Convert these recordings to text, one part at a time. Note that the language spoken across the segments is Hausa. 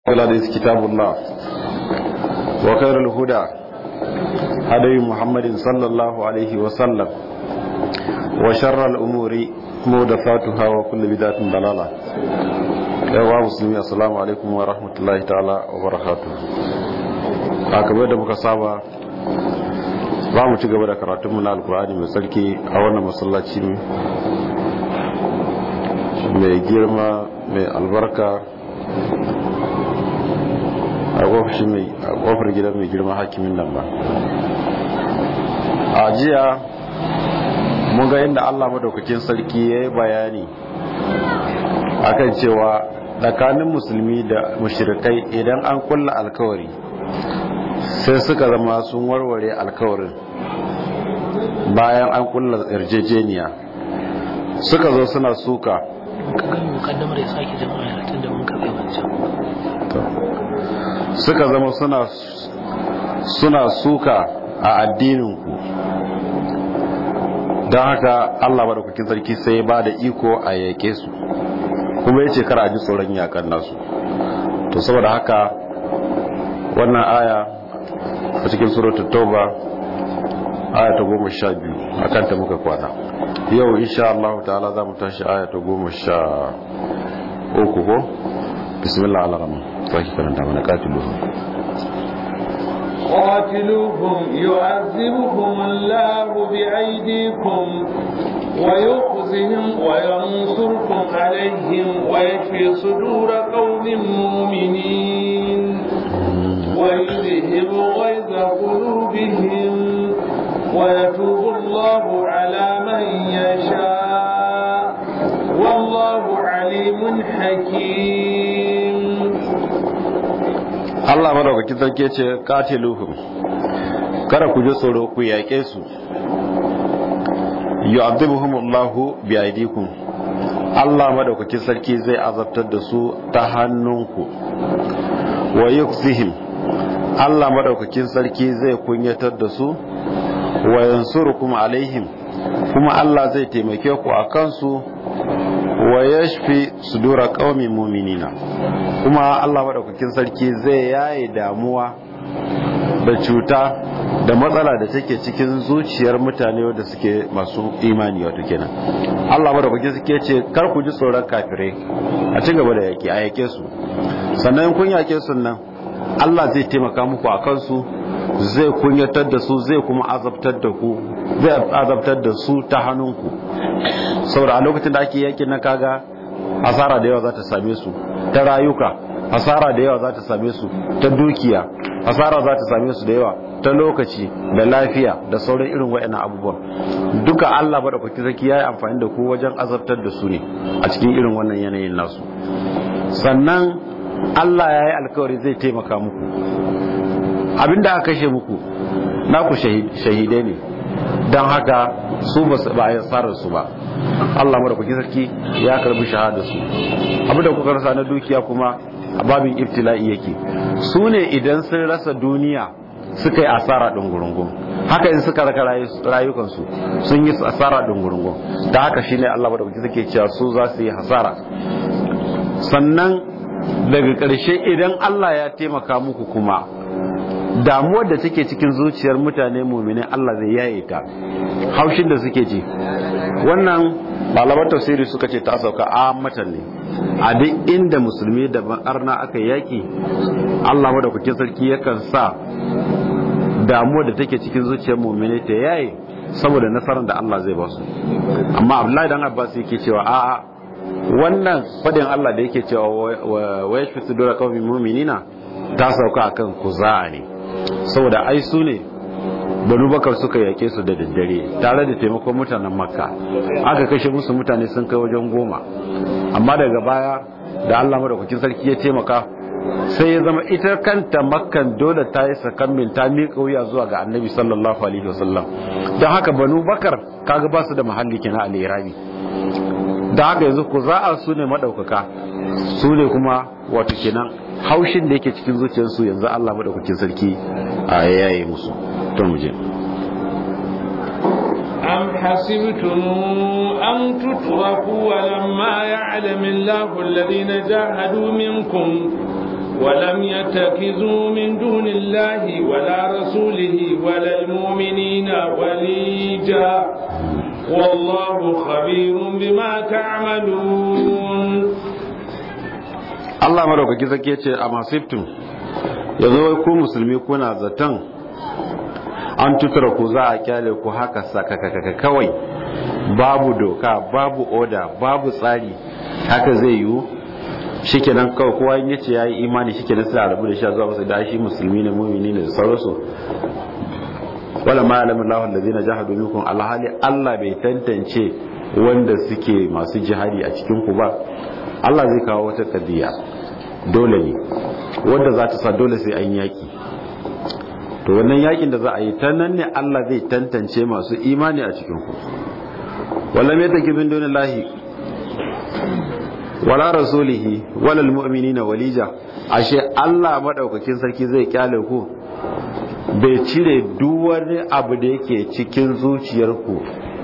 الحديث كتاب الله وخير الهدى هدي محمد صلى الله عليه وسلم وشر الأمور محدثاتها وكل بدعة ضلالة yawa musulmi assalamu alaikum wa rahmatullahi ta'ala wa barakatuh a kamar da muka saba za mu ci gaba da karatunmu na alkur'ani mai tsarki a wannan masallaci mai girma mai albarka a kofar gidan mai girma hakimin nan ba a jiya mun ga inda allah madaukakin sarki ya yi bayani akan cewa tsakanin musulmi da mushrikai idan an kulla alkawari sai suka zama sun warware alkawarin bayan an kulla yarjejeniya suka zo suna suka mukaddamar ya sake jama'a tun da mun kafe wancan suka zama suna suna suka a addininku don haka Allah madaukakin sarki sai ba da iko a yake su kuma ya ce kar a ji tsoron yakan nasu to saboda haka wannan aya a cikin suratul tauba aya ta goma sha biyu a kanta muka kwana yau insha Allah ta'ala za mu tashi aya ta goma sha uku ko bismillah al-rahman sake karanta mana katiluhum قاتلوهم يعذبهم الله بأيديكم ويخزهم وينصركم عليهم ويشفي صدور قوم مؤمنين ويذهب غيظ قلوبهم ويتوب الله على من يشاء والله عليم حكيم Allah madaukaki sarki ce katiluhum kada ku ji tsoro ku yaƙe su yu'adhibuhum Allahu bi aydikum Allah madaukaki sarki zai azabtar da su ta hannunku wa yukhzihim Allah madaukakin sarki zai kunyatar da su wa yansurukum alaihim kuma Allah zai taimake ku a kansu wa yashfi sudura qaumin mu'minina kuma Allah madaukakin sarki zai yaye damuwa da cuta da matsala da take cikin zuciyar mutane wanda suke masu imani wato kenan Allah madaukakin sarki ce kar ku ji tsoron kafirai a ci gaba da yaki a yake su sannan kun yake su nan Allah zai taimaka muku a kansu zai kunyatar da su zai kuma azabtar da ku zai azabtar da su ta hannunku saboda a lokacin da ake yakin na kaga asara da yawa za ta same su ta rayuka asara da yawa za ta same su ta dukiya asara za ta same su da yawa ta lokaci da lafiya da sauran irin waɗannan abubuwan duka Allah ba da kwaki zaki ya yi amfani da ku wajen azabtar da su ne a cikin irin wannan yanayin nasu sannan Allah ya yi alkawari zai taimaka muku abinda aka kashe muku naku shahidai ne don haka su ba a yi su ba Allah mara kuki sarki ya karbi shahada su abinda kuka rasa na dukiya kuma a babin ibtila'i yake su ne idan sun rasa duniya suka yi asara ɗungurungun haka in suka raka rayukansu sun yi asara ɗungurungun da haka shine Allah mara kuki sarki cewa su za su yi hasara sannan daga ƙarshe idan Allah ya taimaka muku kuma damuwar da take cikin zuciyar mutane mumini Allah zai yaye ta haushin da suke ji wannan malaman tafsiri suka ce ta sauka a matan ne a duk inda musulmi da arna aka yaki Allah madaukakin sarki yakan sa damuwar da take cikin zuciyar mumini ta yaye saboda nasarar da Allah zai ba su amma Abdullahi dan Abbas yake cewa a'a wannan fadin Allah da yake cewa wa yashfi sudura qawmin mu'minina ta sauka akan kuza'a ne saboda ai su ne banu bakar suka yake su da daddare tare da taimakon mutanen makka aka kashe musu mutane sun kai wajen goma amma daga baya da allah madaukakin sarki ya taimaka sai ya zama ita kanta makkan dole ta yi sakammin ta miƙa wuya zuwa ga annabi sallallahu alaihi wasallam don haka banu bakar kaga ba su da mahalli kenan a lirabi da haka yanzu ku za'a su ne maɗaukaka su ne kuma wato kenan haushin da yake cikin zuciyarsu yanzu Allah maɗaukakin sarki a yayi musu to mu je أم حسبتم أن تتركوا ولما يعلم الله الذين جاهدوا منكم ولم يتخذوا من دون الله ولا رسوله ولا المؤمنين وليجا والله خبير بما تعملون Allah madaukaki zake ce a masiftin ya zo ku musulmi kuna zaton an tutura ku za a kyale ku haka sakakakaka kawai babu doka babu oda babu tsari haka zai yiwu shikenan kawai kowa in yace yayi imani shikenan sai a rabu da shi a zuwa masa da shi musulmi ne mu'mini ne da sauransu wala ma ya'lamu Allahu allazina jahadu minkum alhali Allah bai tantance wanda suke masu jihadi a cikin ku ba Allah zai kawo wata tabiya dole ne wanda za ta sa dole sai an yaki to wannan yakin da za a yi ta nan ne Allah zai tantance masu imani a cikin ku wala mai take bin dunillahi wala rasulihi wala almu'minina walija ashe Allah madaukakin sarki zai kyale ku bai cire duk wani abu da yake cikin zuciyarku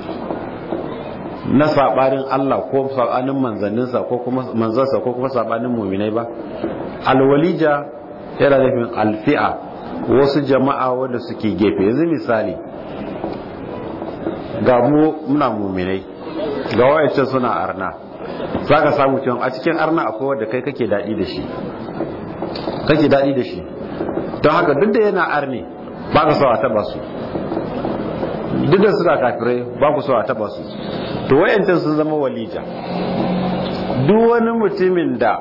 na sabanin Allah ko sabanin manzanninsa ko kuma manzansa ko kuma sabanin mu'minai ba alwalija yana nufin alfi'a wasu jama'a wanda suke gefe yanzu misali ga mu muna mu'minai ga wayancin suna arna za ka samu cewa a cikin arna akwai wadda kai kake daɗi da shi kake daɗi da shi don haka duk da yana arne ba ka so a taba su duk da suna kafirai ba ku so a taba su to wayancan sun zama walija duk wani mutumin da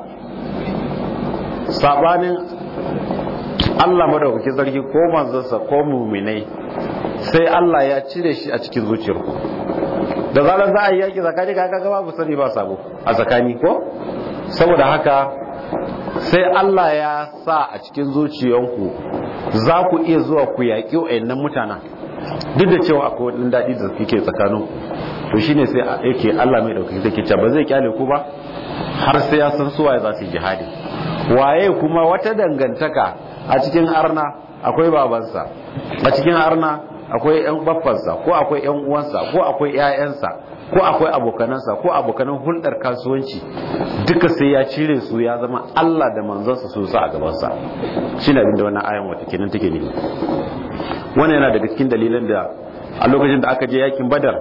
sabanin Allah madaukaki sarki ko manzansa ko muminai sai Allah ya cire shi a cikin zuciyarku da zarar za a yi yaƙi tsakani ka ga babu sani ba sabo a tsakani ko saboda haka sai Allah ya sa a cikin zuciyanku za ku iya zuwa ku yaƙi wa'annan mutanen duk da cewa akwai wani daɗi da suke tsakanin to shine sai yake Allah mai ɗaukaki take cewa ba zai kyale ku ba har sai ya san suwaye za su yi jihadi waye kuma wata dangantaka a cikin arna akwai babansa a cikin arna akwai yan baffansa ko akwai yan uwansa ko akwai ƴaƴansa ko akwai abokanansa ko abokanan hulɗar kasuwanci duka sai ya cire su ya zama Allah da manzansa su sa a gabansa shine abin da wannan ayan wata kenan take ne wannan yana daga cikin dalilan da a lokacin da aka je yakin badar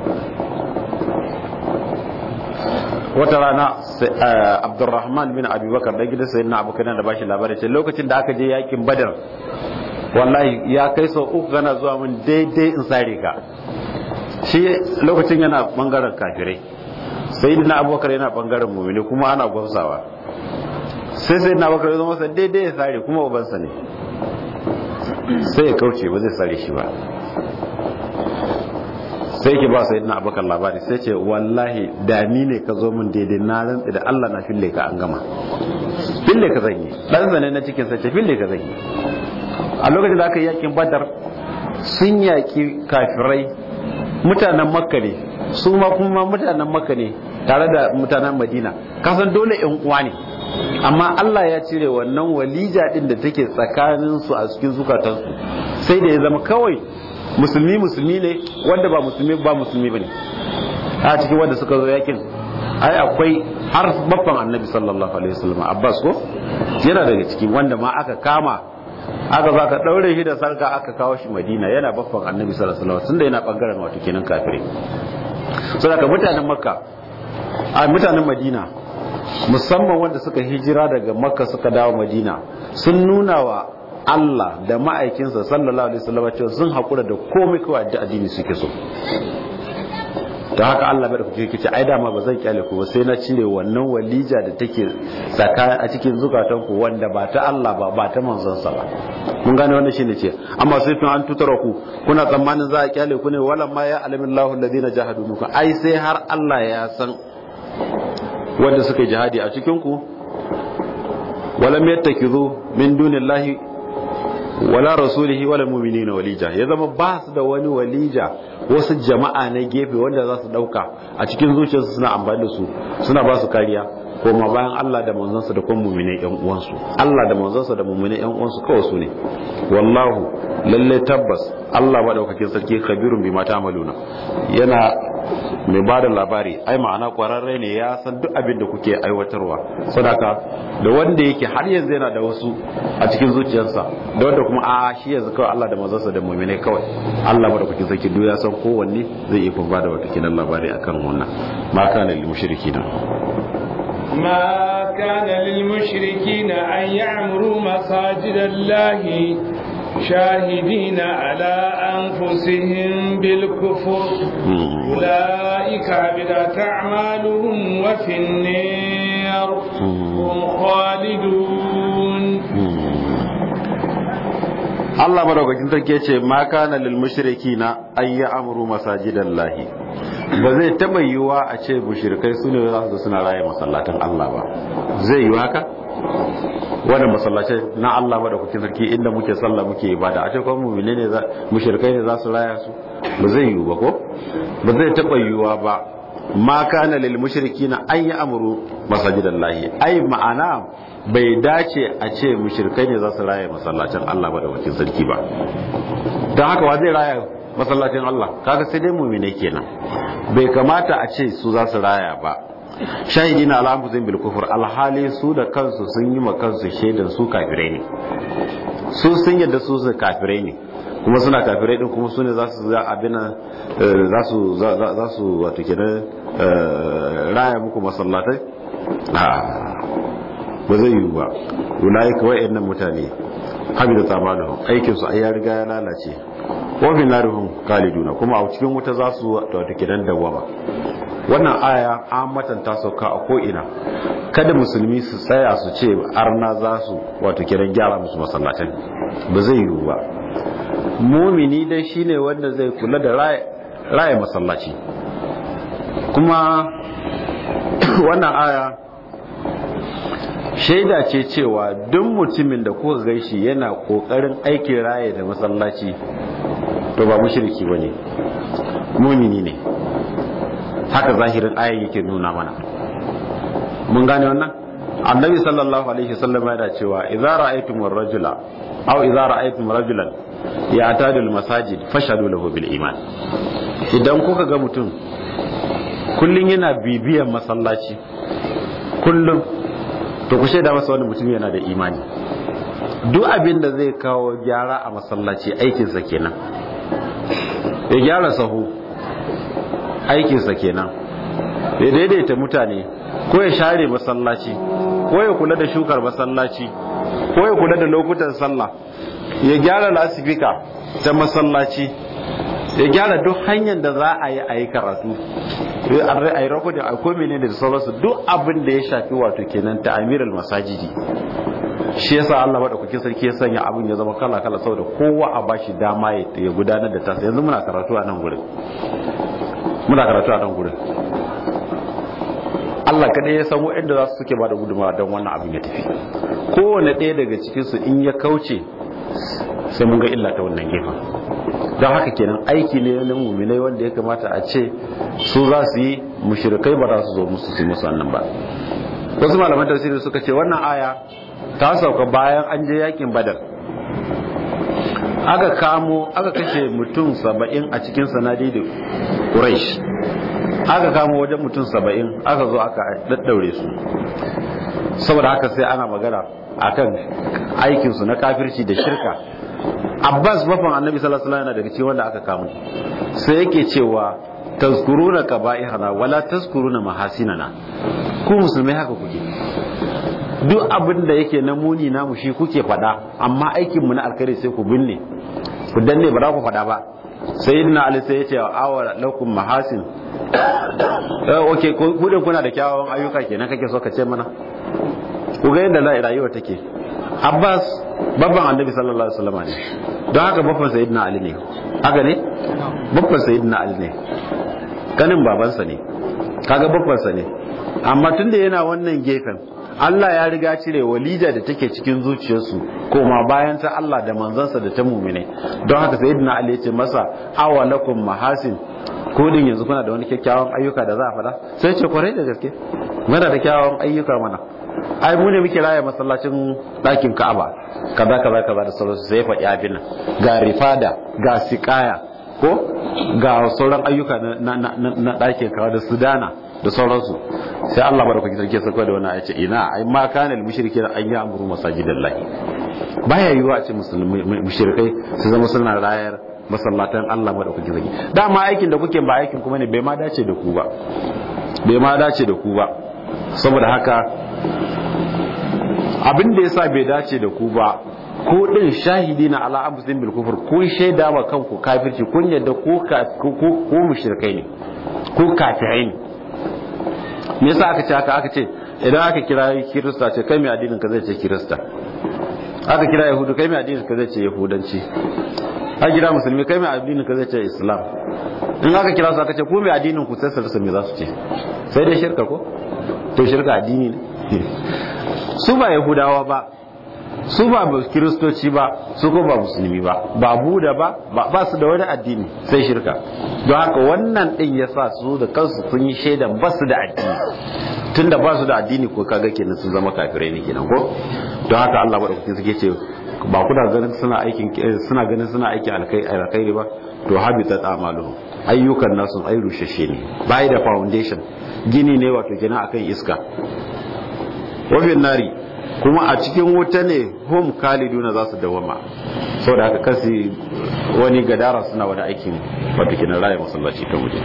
wata rana abdurrahman bin abubakar da gidan sayyidina abokan da bashi labarai ce lokacin da aka je yakin badar wallahi ya kai sau uku gana zuwa min daidai in sare ka shi lokacin yana bangaren kafirai sayyidina abubakar yana bangaren mumini kuma ana gwamsawa sai sayyidina abubakar ya zama masa daidai ya sare kuma ubansa ne sai ya kauce ba zai sare shi ba sai ke ba sayyidina abubakar labari sai ce wallahi da ni ne ka zo min daidai na rantsi da Allah na fille ka an gama fille ka zan yi dan zane na cikin sa ce fille ka zan yi a lokacin da aka yi yakin badar sun yaki kafirai mutanen makka ne su ma kuma mutanen makka ne tare da mutanen madina kasan dole yan uwa ne amma Allah ya cire wannan walija din da take tsakanin su a cikin zukatansu sai da ya zama kawai musulmi musulmi ne wanda ba musulmi ba musulmi bane a cikin wanda suka zo yakin ai akwai har babban annabi sallallahu alaihi wasallam abbas ko yana daga ciki wanda ma aka kama aka za ka daure shi da sarka aka kawo shi madina yana babban annabi sallallahu alaihi wasallam tunda yana bangaren wato kenan kafire saboda mutanen makka a mutanen madina musamman wanda suka hijira daga makka suka dawo madina sun nuna wa Allah da ma'aikinsa sallallahu alaihi wasallam cewa sun haƙura da komai kawai da addini suke so ta haka Allah bai da kuke kice ai dama ba zan kyale ku ba sai na cire wannan walija da take tsaka a cikin zukatan ku wanda ba ta Allah ba ba ta manzon sa ba mun gane wannan shine ce amma sai tun an tutara ku kuna tsammanin za a kyale ku ne wala ma ya alimillahu alladhina jahadu minkum ai sai har Allah ya san wanda suka jihadi a cikin ku walam yattakizu min dunillahi wala rasulihi wala mu'minina walija ya zama ba su da wani walija wasu jama'a na gefe wanda za su dauka a cikin zuciyarsu suna amfani da su suna ba su kariya koma bayan Allah da manzansa da kuma mu'minai yan uwansu Allah da manzansa da mu'minai yan uwansu kawai su ne wallahu lalle tabbas Allah madaukakin sarki khabirun bima ta'maluna yana mai ba da labari ai ma'ana kwararre ne ya san duk abin da kuke aiwatarwa sadaka da wanda yake har yanzu yana da wasu a cikin zuciyarsa da wanda kuma a shi yanzu kawai Allah da mazarsa da mu'mine kawai Allah ba da kuke saki duk ya san kowanne zai iya kuma da wata kinan labari akan wannan ma kana lil mushrikina ما كان للمشركين أن يعمروا مساجد الله شاهدين على أنفسهم بالكفر أولئك عبدت أعمالهم وفي النار هم خالدون Allah madaukakin sarki ce ma kana lil mushrikina ay ya'muru masajidallahi ba zai taba yiwa a ce mushrikai sune za su suna raye masallatan Allah ba zai yiwa haka wannan masallacai na Allah madaukakin sarki inda muke sallah muke ibada a ce kuma mu'mine ne mushrikai ne za su raya su ba zai yiwu ba ko ba zai taba yiwa ba ma kana lil mushrikina ay ya'muru masajidallahi ai ma'ana bai dace a ce mushirkai ne za su raya masallacin Allah ba da wakil sarki ba don haka wa zai raya masallacin Allah kaga sai dai mumine kenan bai kamata a ce su za su raya ba shahidi na alhamdulillah bil kufur alhali su da kansu sun yi ma kansu shaidan su kafirai ne su sun yadda su su kafirai ne kuma suna kafirai din kuma su ne za su za abin za su za su wato kenan raya muku masallatai ba zai yiwu ba ulayi kawai yan nan mutane habi da tsamanin aikinsu a ya riga ya lalace wafin narihun kaliduna kuma a cikin wuta za su wata kidan dawama wannan aya an matanta sauka a ko'ina kada musulmi su tsaya su ce arna za su wato kidan gyara musu masallacin ba zai yiwu ba mumini dai shine wanda zai kula da raya masallaci kuma wannan aya shaida ce cewa duk mutumin da kuka gaishi yana kokarin aikin raye da masallaci to ba mushriki bane mumini ne haka zahirin ayan yake nuna mana mun gane wannan annabi sallallahu alaihi wasallam yana cewa idza ra'aytum ar-rajula aw idza ra'aytum rajulan ya'tadu al-masajid fashhadu lahu bil iman idan kuka ga mutum kullun yana bibiyan masallaci kullum to ku shaida masa wani mutum yana da imani duk abin da zai kawo gyara a masallaci aikinsa kenan ya gyara sahu aikinsa kenan ya daidaita mutane ko ya share masallaci ko ya kula da shukar masallaci ko ya kula da lokutan sallah ya gyara lasifika ta masallaci ya gyara duk hanyar da za a yi a yi karatu a yi rakodin a komi ne da sauransu duk abin da ya shafi wato kenan ta amiral masajidi shi yasa Allah madaukakin sarki ya sanya abin ya zama kala kala saboda kowa a bashi dama ya gudanar da tasa yanzu muna karatu a nan gurin muna karatu a nan gurin Allah kadai ya san waɗanda za su suke ba da gudunmawa don wannan abin ya tafi kowane ɗaya daga cikinsu in ya kauce sai mun ga illa ta wannan gefen don haka kenan aiki ne na muminai wanda ya kamata a ce su za su yi mushrikai ba za su zo musu su musu wannan ba wasu malaman tafsiri suka ce wannan aya ta sauka bayan an je yakin badar aka kamo aka kashe mutum saba'in a cikin sanadi da quraish aka kamo wajen mutum saba'in aka zo aka daddaure su saboda haka sai ana magana akan aikinsu na kafirci da shirka abbas bafan annabi sallallahu alaihi wasallam yana daga cikin wanda aka kamo sai yake cewa tazkuruna qaba'ihana wala tazkuruna mahasinana ku musulmai haka kuke duk abin da yake na muni namu shi kuke fada amma aikin mu na alkhairi sai ku binne ku danne ba za ku fada ba sayyidina ali sai ya ce awa lakum mahasin eh okay ku da kuna da kyawawan ayyuka kenan kake so ka ce mana ku ga yadda rayuwa take abbas babban annabi sallallahu alaihi wasallam ne don haka babban sayyidina ali ne haka ne babban sayyidina ali ne kanin babansa ne kaga babbansa ne amma tunda yana wannan gefen Allah ya riga cire walida da take cikin zuciyarsu koma bayan ta Allah da manzansa da ta mumine don haka sayyidina ali ya ce masa awalakum mahasin ko din yanzu kuna da wani kyakkyawan ayyuka da za a fada sai ce kwarai da gaske muna da kyawawan ayyuka mana ai mu ne muke raya masallacin ɗakin Ka'aba kaza kaza kaza da sauransu sai ya faɗi abin nan ga rifada ga siqaya ko ga sauran ayyuka na ɗakin kawo da su dana da sauransu sai Allah madaukaki sarki sako da wannan ayace ina ai ma kana al mushrikin an ya amuru masajidallahi baya yiwa a ce musulmi mushrikai su zama suna rayar masallatan Allah madaukaki sarki dama aikin da kuke ba aikin kuma ne bai ma dace da ku ba bai ma dace da ku ba saboda haka abin da yasa bai dace da ku ba ko din shahidi na ala abdin bil kufur kun shaida wa kanku kafirci kun yadda ko ko mushrikai ne ko kafirai ne me yasa aka ce haka aka ce idan aka kira kirista ce kai mai addinin ka zai ce kirista aka kira yahudu kai mai addinin ka zai ce yahudanci aka kira musulmi kai mai addinin ka zai ce islam in aka kira su aka ce ko mai addinin ku sai su me za su ce sai dai shirka ko to shirka addini ne su ba yahudawa ba su ba kiristoci ba su ko ba musulmi ba ba buda ba ba su da wani addini sai shirka don haka wannan din ya sa su da kansu sun yi shaidan ba su da addini tunda ba su da addini ko kaga kenan sun zama kafirai ne kenan ko don haka Allah madaukakin suke ce ba kuna ganin suna aikin suna ganin suna aikin alkhairi ba to habitat amalu ayyukan nasu ai rushashe ne bai da foundation gini ne wato kenan akan iska wafin nari kuma a cikin wuta ne hum kaliduna za su dawama saboda haka kasi wani gadara suna wani aikin wato kenan raya masallaci ta waje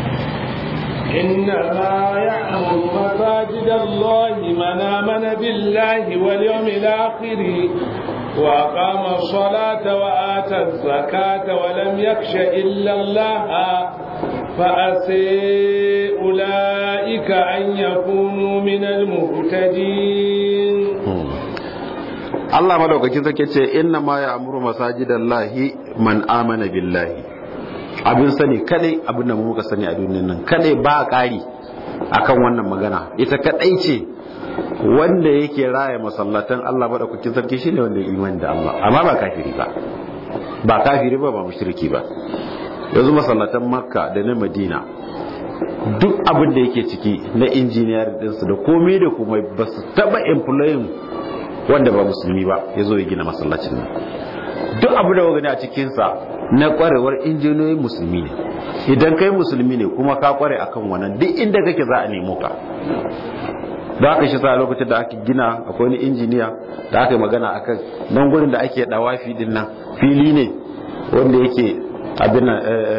إنما يعمر مساجد الله من آمن بالله واليوم الآخر وأقام الصلاة وآتى الزكاة ولم يخش إلا الله فأسي أولئك أن يكونوا من المهتدين Allah madaukakin sarki ce inna ma ya amuru masajidallahi man amana billahi abin sani kadai abin da muka sani a duniyar nan kadai ba ƙari akan wannan magana ita kadai ce wanda yake raya masallatan Allah madaukakin sarki shine wanda ya imani da Allah amma ba kafiri ba ba kafiri ba ba mushriki ba yanzu masallatan Makka da na Madina duk abin da yake ciki na injiniyar dinsu da komai da komai ba su taba employing wanda ba musulmi ba ya zo ya gina masallacin nan duk abu da gani a cikinsa na kwarewar injiniyoyin musulmi ne idan kai musulmi ne kuma ka kware akan wannan duk inda kake za a nemo ka da aka shi sa lokacin da aka gina akwai wani injiniya da aka yi magana akan nan gurin da ake dawafi din nan fili ne wanda yake abin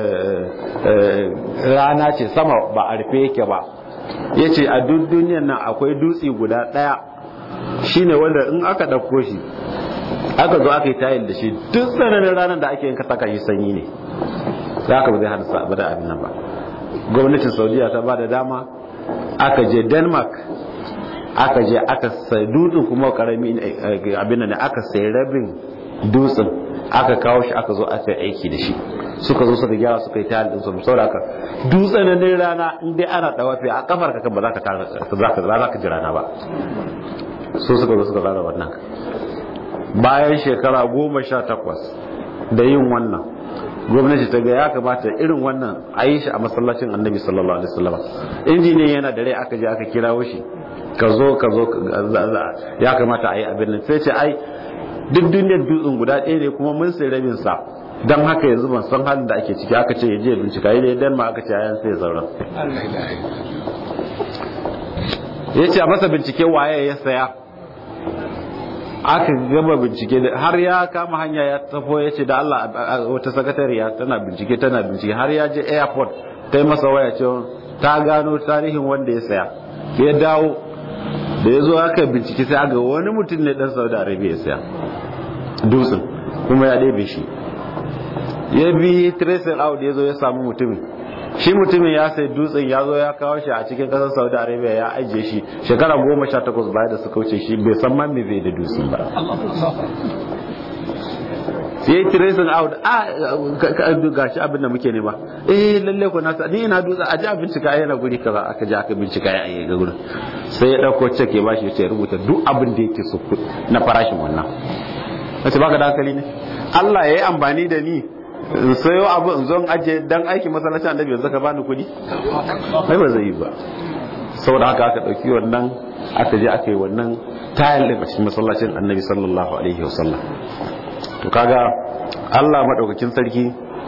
rana ce sama ba a rufe yake ba ya ce a duk duniyan nan akwai dutse guda ɗaya shine wanda in aka ɗauko shi aka zo aka yi tayil da shi duk tsananin ranar da ake yin saka shi sanyi ne za ka ba zai hada ba da abin nan ba gwamnatin saudiya ta ba da dama aka je denmark aka je aka sai dutsen kuma karami abin nan aka sai rabin dutsen aka kawo shi aka zo aka yi aiki da shi suka zo suka gyara suka yi tayil din su saboda haka dutsen rana in dai ana dawafi a kafar ka kan ba za ka za ka ji rana ba so suka zo suka tsara wannan bayan shekara goma sha takwas da yin wannan gwamnati ta ga ya kamata irin wannan a yi shi a masallacin annabi sallallahu alaihi wasallam injiniyan yana da rai aka je aka kirawo shi ka zo ka zo ya kamata a yi abin nan sai ce ai duk duniyar dutsen guda ɗaya ne kuma mun sai rabin sa don haka yanzu ban san halin da ake ciki aka ce ya je bincika yi dan ma aka ce ayan sai zauren ya ce a masa bincike waye ya saya aka gama bincike har ya kama hanya ya tafo ya ce da Allah wata sakatariya tana bincike tana bincike har ya je airport ta yi masa waya ce ta gano tarihin wanda ya saya ya dawo da ya zo aka bincike sai aga wani mutum ne dan saudi arabia ya saya dutsen kuma ya ɗebe shi ya bi tracing out ya zo ya samu mutumin shi mutumin ya sai dutsen ya zo ya kawo shi a cikin kasar saudi arabia ya ajiye shi shekara goma sha takwas baya da suka wuce shi bai san man me zai da dutsen ba ya yi tracing out a ga shi abin da muke nema eh lalle ko nasa ni ina dutsen a ji a bincika yana guri kaza aka ji aka bincika ya yi ga gurin sai ya dauko cek ya bashi ya rubuta duk abin da yake so na farashin wannan wace baka da hankali ne Allah ya yi amfani da ni in sayo abu in zo in aje dan aikin masallacin annabi yanzu ka bani kuɗi ai ba zai yi ba saboda haka aka ɗauki wannan aka je aka yi wannan tayar da cikin masallacin annabi sallallahu alaihi wasallam to kaga Allah madaukakin sarki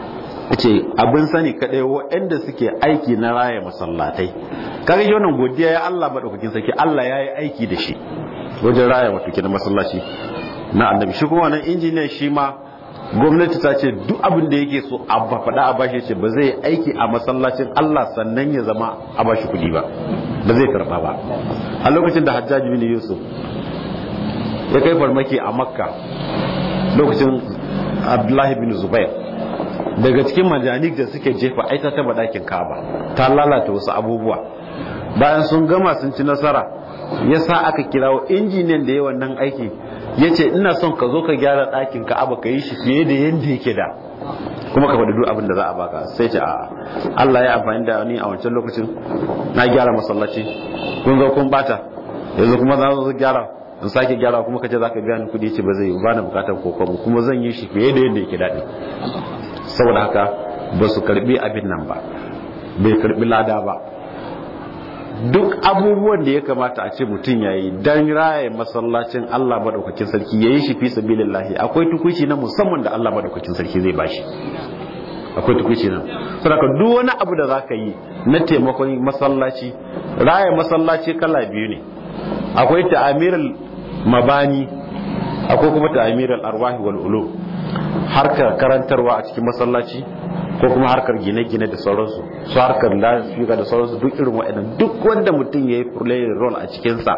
ce abin sani kadai waɗanda suke aiki na raya masallatai kaga shi wannan godiya ya Allah madaukakin sarki Allah ya yi aiki da shi wajen raya wato kenan masallaci na annabi shi kuma wannan injiniyan shi ma gwamnati ta ce duk abin da yake so a faɗa a bashi ce ba zai aiki a masallacin Allah sannan ya zama a bashi kuɗi ba ba zai karɓa ba a lokacin da Hajjaji bin Yusuf ya kai farmaki a Makka lokacin Abdullahi bin Zubair daga cikin majanik da suke jefa aita ta ɗakin Ka'aba ta lalata wasu abubuwa bayan sun gama sun ci nasara ya sa aka kirawo injiniyan da ya wannan aiki ya ce ina son ka zo ka gyara ɗakin ka'aba ka yi shi fiye da yadda yake da kuma ka faɗi duk abin da za a baka sai ce a Allah ya amfani da ni a wancan lokacin na gyara masallaci kun zo kun bata yanzu kuma za zo gyara in sake gyara kuma ka ce za ka biya ni kuɗi ce ba zai yi ba na bukatar kokobo kuma zan yi shi fiye da yadda yake daɗi saboda haka ba su karɓi abin nan ba bai karɓi lada ba duk abubuwan da ya kamata a ce mutum ya yi don raya masallacin Allah maɗaukakin sarki ya yi shi fi sabilillahi akwai tukuci na musamman da Allah maɗaukakin sarki zai bashi akwai tukuci nan saboda duk wani abu da zaka yi na taimakon masallaci raya masallaci kala biyu ne akwai ta'amiral mabani akwai kuma ta'amiral arwahi wal ulum harkar karantarwa a cikin masallaci ko kuma harkar gine-gine da sauransu su harkar lafiya da sauransu duk irin waɗannan duk wanda mutum ya yi playing role a cikinsa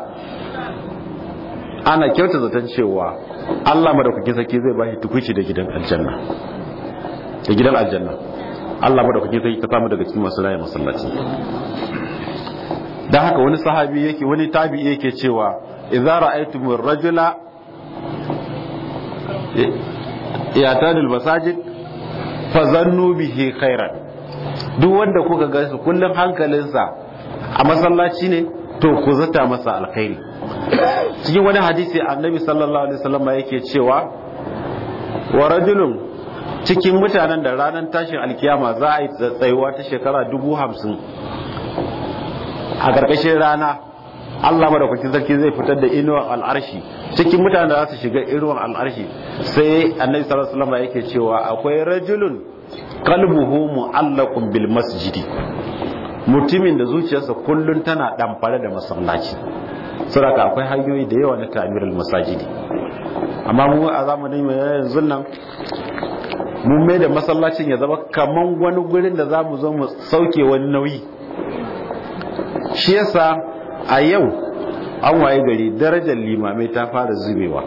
ana kyauta zaton cewa Allah madaukakin sarki zai ba shi tukuci da gidan aljanna da gidan aljanna Allah madaukakin sarki ka samu daga cikin masu laye masallaci dan haka wani sahabi yake wani tabi'i yake cewa idza ra'aytumur rajula yatadul masajid fazannu bihi khairan duk wanda kuka ga su kullum hankalinsa a masallaci ne to ku zata masa alkhairi cikin wani hadisi annabi sallallahu alaihi wasallam yake cewa wa rajulun cikin mutanen da ranar tashin alkiyama za a yi tsayuwa ta shekara dubu hamsin a ƙarƙashin rana Allah madaukakin sarki zai fitar da inuwar al'arshi cikin mutanen da za su shiga inuwar al'arshi sai annabi sallallahu alaihi wasallam yake cewa akwai rajulun qalbuhu mu'allaqun bil masjidi mutumin da zuciyarsa kullun tana damfare da masallaci saboda akwai hanyoyi da yawa na ta'mirul masajidi amma mu a zamanin mu yanzu nan mun mai da masallacin ya zama kaman wani gurin da za mu zo mu sauke wani nauyi shi yasa a yau an waye gari darajar limamai ta fara zubewa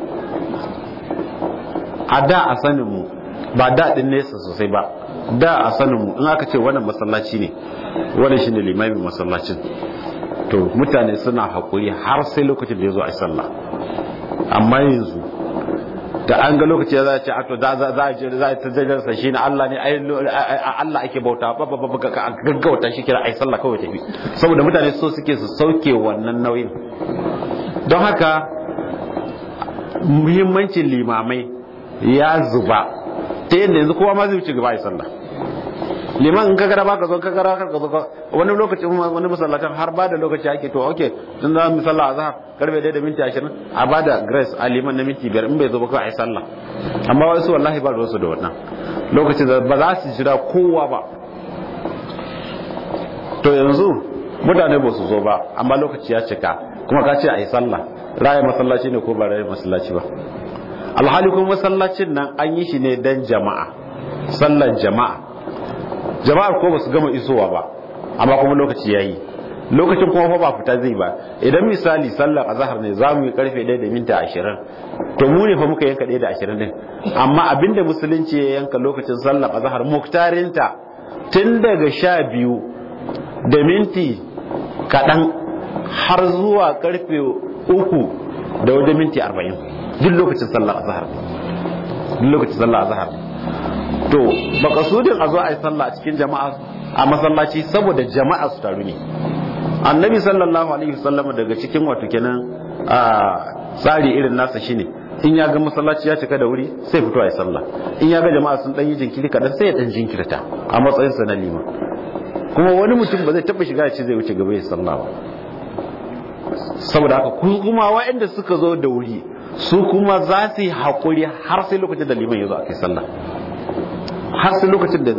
a da a saninmu ba daɗin nesa sosai ba da a saninmu in aka ce wannan masallaci ne wannan shine limamin masallacin to mutane suna haƙuri har sai lokacin da ya zo a sallah amma yanzu da an ga lokaci za a ce ato za a ce za a ta jajarsa shi ne Allah ne Allah ake bauta ba ba ba ka gaggauta shi kira ai sallah kawai tafi saboda mutane so suke su sauke wannan nauyin don haka muhimmancin limamai ya zuba ta yadda yanzu kowa ma zai wuce gaba ai sallah liman in ka gara baka zo ka gara ka zo wani lokacin wani masallacin har ba da lokaci ake to okay tun za mu sallah azhar karfe 1 da minti 20 a ba da grace a liman na minti 5 in bai zo ba kai sallah amma wasu wallahi ba ruwansu da wannan lokacin ba za su jira kowa ba to yanzu mutane ba su zo ba amma lokaci ya cika kuma ka ce a yi sallah raya masallaci ne ko ba raya masallaci ba alhali kuma masallacin nan an yi shi ne dan jama'a sallar jama'a jama'ar ko ba su gama isowa ba amma kuma lokaci yayi lokacin kuma fa ba fita zai ba idan misali sallar azhar ne za mu yi karfe 1 da minti 20 to mu ne fa muka yanka 1 da 20 din amma abinda musulunci ya yanka lokacin sallar azhar muktarinta tun daga 12 da minti kaɗan har zuwa karfe 3 da wajen minti 40 duk lokacin sallar azhar duk lokacin sallar azhar to makasudin a zo a yi sallah a cikin jama'a a masallaci saboda jama'a su taru ne annabi sallallahu alaihi wasallam daga cikin wato kenan a tsari irin nasa shine in ya ga masallaci ya cika da wuri sai fito a yi sallah in ya ga jama'a sun dan yi jinkiri kadan sai ya dan jinkirta a matsayin sa na liman kuma wani mutum ba zai taba shiga ya ce zai wuce gaba ya sallah ba saboda haka kuma waɗanda suka zo da wuri su kuma za su yi haƙuri har sai lokacin da liman ya zo a kai sallah har sai lokacin da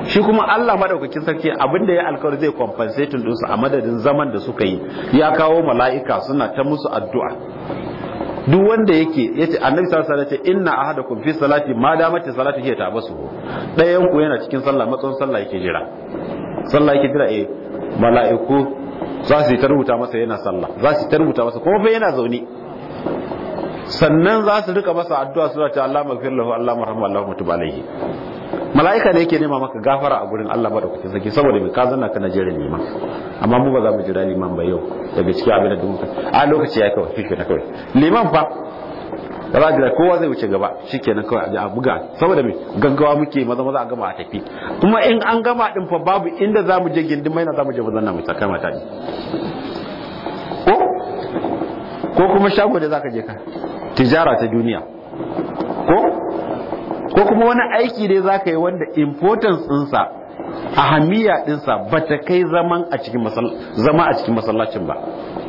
shi kuma Allah madaukakin sarki abinda ya alkawari zai compensating din su a madadin zaman da suka yi ya kawo mala'ika suna ta musu addu'a duk wanda yake yace annabi sallallahu alaihi wasallam yace inna ahadakum fi salati ma damati salatu hiya tabasu dayan ku yana cikin sallah matsayin sallah yake jira sallah yake jira eh mala'iku za su yi ta rubuta masa yana sallah za su yi ta rubuta masa kuma fa yana zaune sannan za su rika masa addu'a suna ta Allah magfir lahu Allah marhamu Allah mutub alaihi mala'ika ne yake nema maka gafara a gurin Allah madaukakin sarki saboda mai ka zanna kana jira liman amma mu ba za mu jira liman ba yau daga cikin abin da muka a lokaci ya kawai shi na kawai liman fa da za jira kowa zai wuce gaba shikenan kawai a buga saboda mai gaggawa muke maza maza a gama a tafi kuma in an gama din fa babu inda za mu je gindin mai na za mu je mazan na mu tsaka mata ne ko ko kuma shago da zaka je ka tijara ta duniya ko ko kuma wani aiki dai za ka yi wanda importance ɗinsa ahamiya ɗinsa ba ta kai zaman a cikin zama a cikin masallacin ba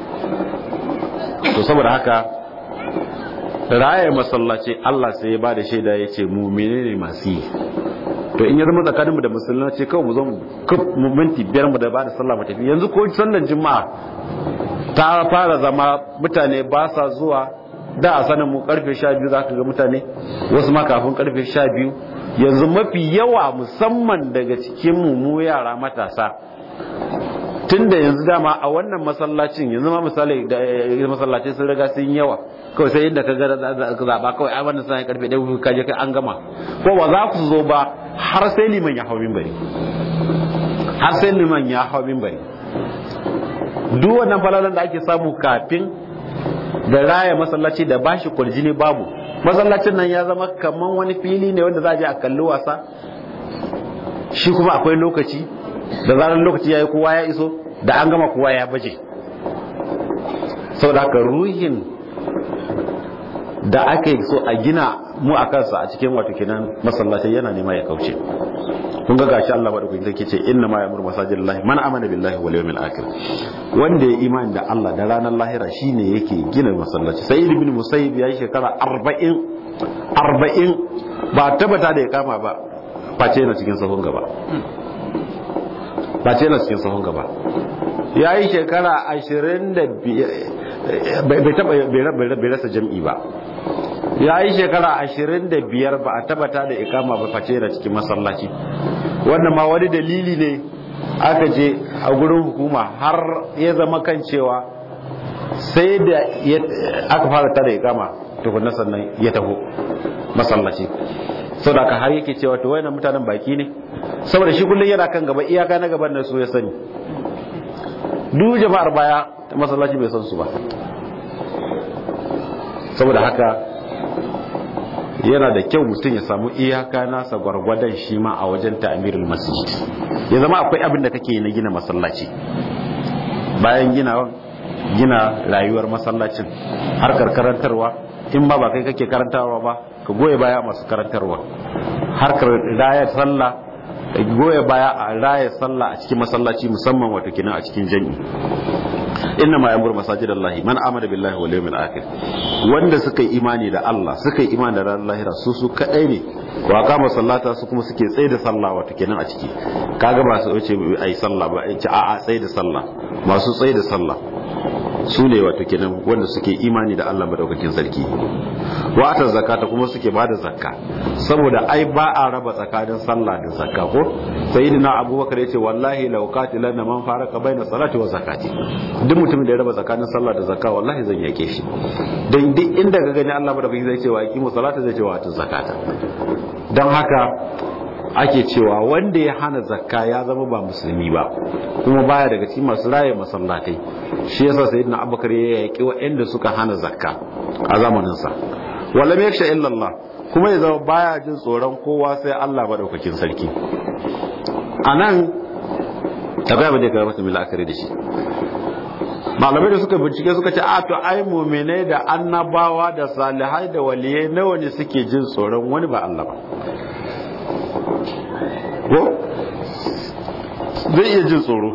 to saboda haka raya masallaci Allah sai ya ba da shaida ya ce mu menene masu yi to in ya zama tsakaninmu da masallaci kawai mu zo mu minti biyar mu da ba da sallah mu tafi yanzu ko sallan juma'a ta fara zama mutane ba sa zuwa da a sanin mu karfe sha biyu za ka ga mutane wasu ma kafin karfe sha biyu yanzu mafi yawa musamman daga cikin mu mu yara matasa tun da yanzu dama a wannan masallacin yanzu ma misali da masallacin sun riga sun yawa kawai sai inda ka ga zaɓa kawai a wannan sanin karfe ɗaya ka je kai an gama ko ba za ku zo ba har sai liman ya hau minbari har sai liman ya hau minbari duk wannan falalan da ake samu kafin da raya masallaci da bashi kurjini babu masallacin nan ya zama kaman wani fili ne wanda za a je a kalli wasa shi kuma akwai lokaci da zarar lokaci ya yi kowa ya iso da an gama kowa ya baje saboda haka ruhin da aka yi so a gina mu a kansa a cikin wato kenan masallaci yana nema ya kauce kun ga gashi Allah madaukakin sarki ce inna ma ya'muru masajidallahi man amana billahi wal yawmil akhir wanda ya imani da Allah da ranar lahira shine yake gina masallaci sai ibn musayyib ya yi shekara 40 40 ba tabbata da ya kama ba face yana cikin sahun gaba face yana cikin sahun gaba ya yi shekara 25 bai taba bai rasa jam'i ba ya yi shekara ashirin da biyar ba a tabbata da ikama ba face da cikin masallaci wannan ma wani dalili ne aka je a gurin hukuma har ya zama kan cewa sai da aka fara tada ikama tukunna sannan ya taho masallaci sau da har yake cewa to wayannan mutanen baki ne saboda shi kullum yana kan gaba iyaka na gaban da su ya sani duk jama'ar baya masallaci bai san su ba saboda haka yana da kyau mutum ya samu iyaka nasa gwargwadon shi ma a wajen ta'amirul masjid ya zama akwai abin da kake na gina masallaci bayan gina gina rayuwar masallacin harkar karantarwa in ba ba kai kake karantarwa ba ka goye baya masu karantarwa harkar raya sallah ka goye baya a raya sallah a cikin masallaci musamman wato kenan a cikin jami'i inna ma yamur masajid Allah man amana billahi wal yawmil akhir wanda suka yi imani da Allah suka yi imani da ranar lahira su su kadai ne wa kama sallata su kuma suke tsaye da sallah wato kenan a ciki kaga ba su wuce ai sallah ba ai a a tsaye da sallah masu tsaye da sallah su ne wato kenan wanda suke imani da Allah madaukakin sarki wa ata zakata kuma suke bada zakka saboda ai ba a raba tsakanin sallah da zakka ko sayyidina abubakar yace wallahi law qatilanna man faraka baina salati wa zakati duk mutumin da ya raba tsakanin sallah da zakka wallahi zan yake shi dan duk inda ka gani Allah madaukakin zai ce wa aqimu salata zai ce wa atu zakata dan haka ake cewa wanda ya hana zakka ya zama ba musulmi ba kuma baya daga cikin masu raye masallatai shi yasa sayyidina abubakar ya yaki waɗanda suka hana zakka a zamanin sa walam yaksha illa Allah kuma ya zama baya jin tsoron kowa sai Allah madaukakin sarki anan tabbaya ba da ka masa milakari da shi malamai da suka bincike suka ce a to ai mu'minai da annabawa da salihai da waliyai nawa ne suke jin tsoron wani ba Allah ba ko zai iya jin tsoro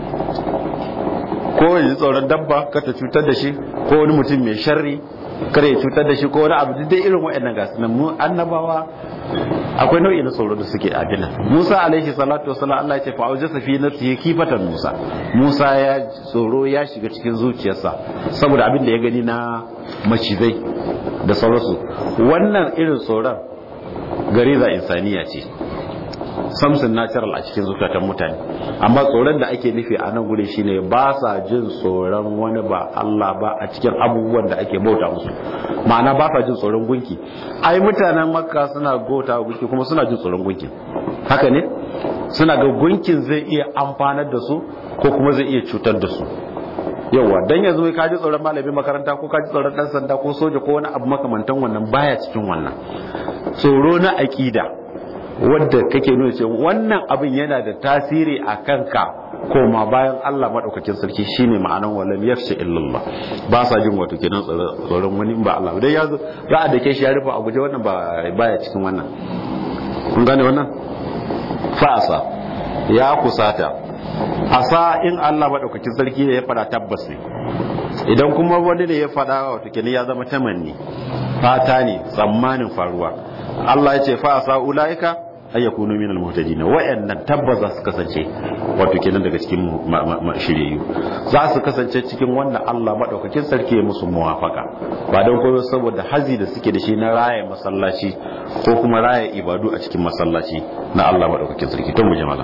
ko ya ji tsoron dabba ka ta cutar da shi ko wani mutum mai sharri kare ya cutar da shi ko wani abu dai irin waɗannan gasu nan mu annabawa akwai nau'i na tsoro da suke abin nan Musa alaihi salatu wasallam Allah ya ce fa aujasa fi nafsihi kifatan Musa Musa ya tsoro ya shiga cikin zuciyarsa saboda abin da ya gani na macizai da sauransu wannan irin tsoron gariza insaniya ce samson natural a cikin zukatan mutane amma tsoron da ake nufi a nan guri shine ba sa jin tsoron wani ba Allah ba a cikin abubuwan da ake bauta musu ma'ana ba sa jin tsoron gunki ai mutanen makka suna bauta gunki kuma suna jin tsoron gunki haka ne suna ga gunkin zai iya amfanar da su ko kuma zai iya cutar da su yauwa dan yanzu ka ji tsoron malamin makaranta ko ka ji tsoron dan sanda ko soja ko wani abu makamantan wannan baya cikin wannan tsoro na aqida wadda kake nuna cewa wannan abin yana da tasiri a kanka koma bayan Allah madaukakin sarki shine ma'anan walam yafshi illallah ba sa jin wato kenan tsoron wani ba Allah dai ya zo za a dake shi ya rufe a guje wannan ba baya cikin wannan kun gane wannan fa'asa ya kusata asa in Allah madaukakin sarki ne ya fada tabbas ne idan kuma wani ne ya fada wato kenan ya zama tamanni fata ne tsammanin faruwa Allah ya ce fa asa ulaika ay yakunu min al-muhtadin wa'annan tabbas za su kasance wato kenan daga cikin shiryayyu za su kasance cikin wannan Allah madaukakin sarki ya musu muwafaka ba don koyo saboda hazi da suke da shi na raya masallaci ko kuma raya ibadu a cikin masallaci na Allah madaukakin sarki to mu jama'a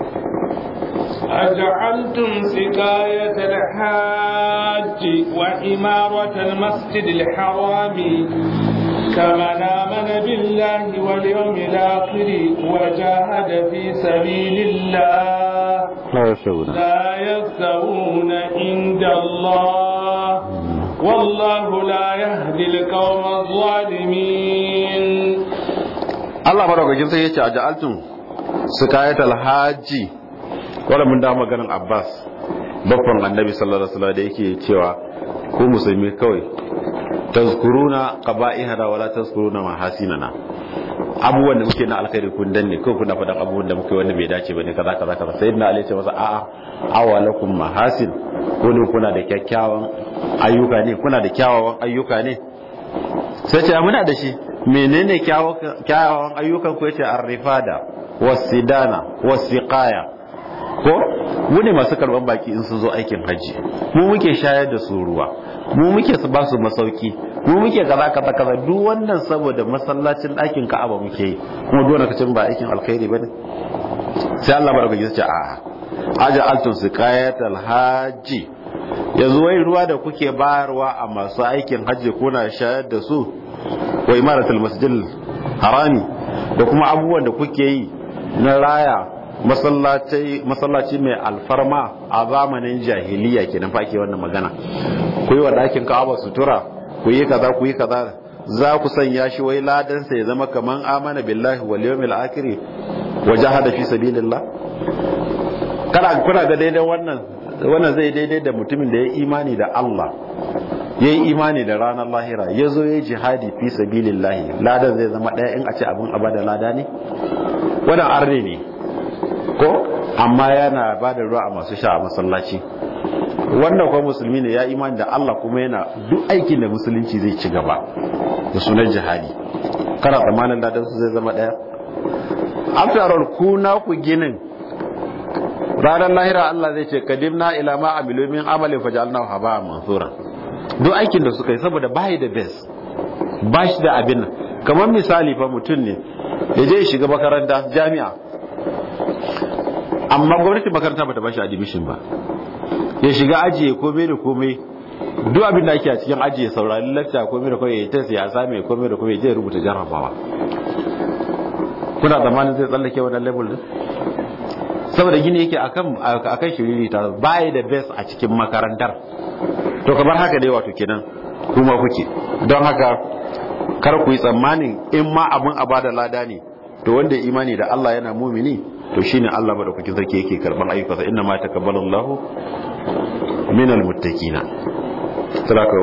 أجعلتم سقاية الحاج وإمارة المسجد الحرام كمن آمن بالله واليوم الآخر وجاهد في سبيل الله لا يستوون لا يستوون عند الله والله لا يهدي القوم الظالمين Allah madaukakin sai ya ce a ja'altun sukayatal haji wanda mun da maganin Abbas babban annabi sallallahu alaihi wasallam da yake cewa ko musulmi kawai tazkuruna qaba'ihana wala tazkuruna mahasinana abubuwan da muke na alkhairi kun danne ko kuna faɗan abubuwan da muke wanda bai dace bane kaza kaza kaza sayyidina ali ce masa a'a awalakum mahasin ko ne kuna da kyakkyawan ayyuka ne kuna da kyawawan ayyuka ne sai ce muna da shi menene kyawawan ayyukan ku yace arrifada wasidana wasiqaya ko mu ne masu karban baki in sun zo aikin hajji mu muke shayar da su ruwa mu muke su ba su masauki mu muke kaza kaza kaza duk wannan saboda masallacin ɗakin Ka'aba muke yi kuma duk wannan kacin ba aikin alkhairi bane sai Allah baraka ya ce a aja altun siqayatal haji yanzu wai ruwa da kuke bayarwa a masu aikin hajji kuna shayar da su wa imaratul masjidil harami da kuma abubuwan da kuke yi na raya masallaci mai alfarma a zamanin jahiliya kenan fa ake wannan magana ku yi wa ɗakin ka'aba sutura ku yi kaza ku yi kaza za ku sanya shi wai ladansa ya zama kaman amana billahi wal yawmil akhir wa jahada fi sabilillah kana kuna ga daidai wannan wannan zai daidai da mutumin da ya imani da Allah ya yi imani da ranar lahira ya zo ya yi jihadi fi sabilillahi ladan zai zama ɗaya in a ce abin abada lada ne wannan arne ne ko amma yana ba da ruwa a masu sha a masallaci wannan kuma musulmi ne ya imani da Allah kuma yana duk aikin da musulunci zai ci gaba da sunan jihadi kana tsammanin ladan su zai zama ɗaya after all ku na ku ginin ranar lahira Allah zai ce kadimna ila ma amilu min amalin fajalna haba mansura duk aikin da suka yi saboda bai da best ba shi da abin nan kamar misali fa mutum ne ya je shiga makaranta jami'a amma gwamnati makaranta bata ba shi admission ba ya shiga aji ya komai da komai duk abin da ake a cikin aji ya saurari lacca komai da komai ya ta ya same komai da komai ya je rubuta jarrabawa kuna zamanin zai tsallake wannan level din saboda gini yake akan akan shiriri ta bai da best a cikin makarantar to kamar haka dai wato kenan kuma kuke don haka kar ku yi tsammanin in ma abin a bada lada ne to wanda imani da Allah yana mumini to shine Allah madaukakin sarki yake karban ayyukansa inna ma takabbalu Allahu minal muttaqina saboda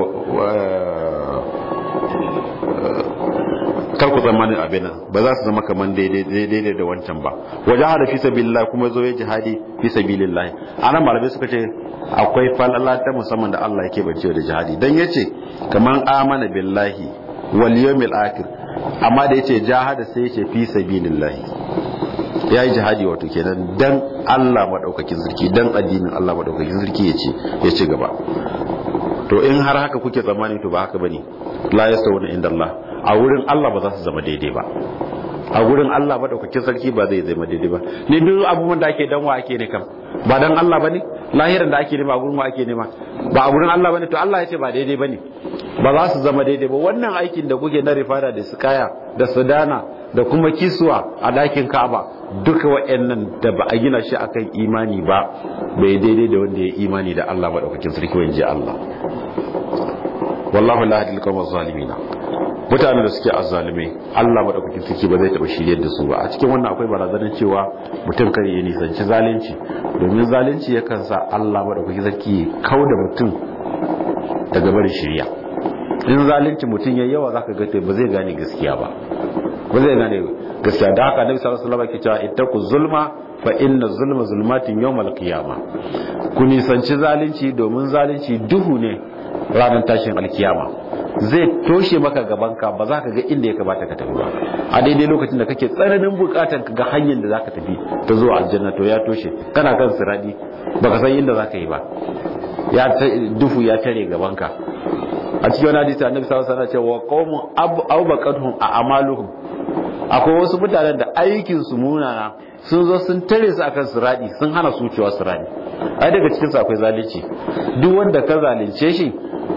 kar ku tsammanin abin nan ba za su zama kaman daidai da wancan ba wajen hada fi sabilillah kuma zo ya jihadi fi sabilillah anan malamai suka ce akwai falala ta musamman da Allah yake bace da jihadi dan yace kaman amana billahi wal yawmil akhir amma da yace jahada sai yace fi sabilillahi ya yi jihadi wato kenan dan Allah madaukakin sarki dan addinin Allah madaukakin sarki yace ya ci gaba to in har haka kuke tsammani to ba haka bane la yasawuna inda Allah a wurin Allah ba za su zama daidai ba a gurin Allah madaukakin sarki ba zai zama daidai ba ni duk abubuwan da ake danwa ake ne kam ba dan Allah bane lahirin da ake nema a gurin wa ake nema ba a gurin Allah bane to Allah ya ce ba daidai bane ba za su zama daidai ba wannan aikin da kuke na rifada da sukaya da sudana da kuma kiswa a dakin Ka'aba duka waɗannan da ba a gina shi akan imani ba bai daidai da wanda ya imani da Allah madaukakin sarki wanje Allah wallahu la yahdil qawma zalimina mutane da suke azzalumai Allah madaukakin sarki ba zai taba shiryar da su ba a cikin wannan akwai barazanar cewa mutum kare ya nisanci zalunci domin zalunci yakan sa Allah madaukakin sarki kauda mutum daga barin shirya in zalunci mutum yayi yawa zaka ga ba zai gane gaskiya ba ba zai gane gaskiya da haka Annabi sallallahu alaihi wasallam ke cewa ittaqu zulma fa inna zulma zulmatin yawmal qiyamah ku nisanci zalunci domin zalunci duhu ne ranar tashin alkiyama zai toshe maka gabanka ba za ka ga inda ya kamata ka tafi ba a daidai lokacin da kake tsananin bukatan ka ga hanyar da za ka tafi ta zuwa aljanna to ya toshe kana kan siradi baka san inda za ka yi ba ya dufu ya tare gabanka a cikin wani hadisi annabi sallallahu alaihi wasallam cewa qaumun abaqatuhum a amaluhum akwai wasu mutanen da aikin su munana sun zo sun tare su akan siradi sun hana su cewa siradi ai daga cikin su akwai zalunci duk wanda ka zalunce shi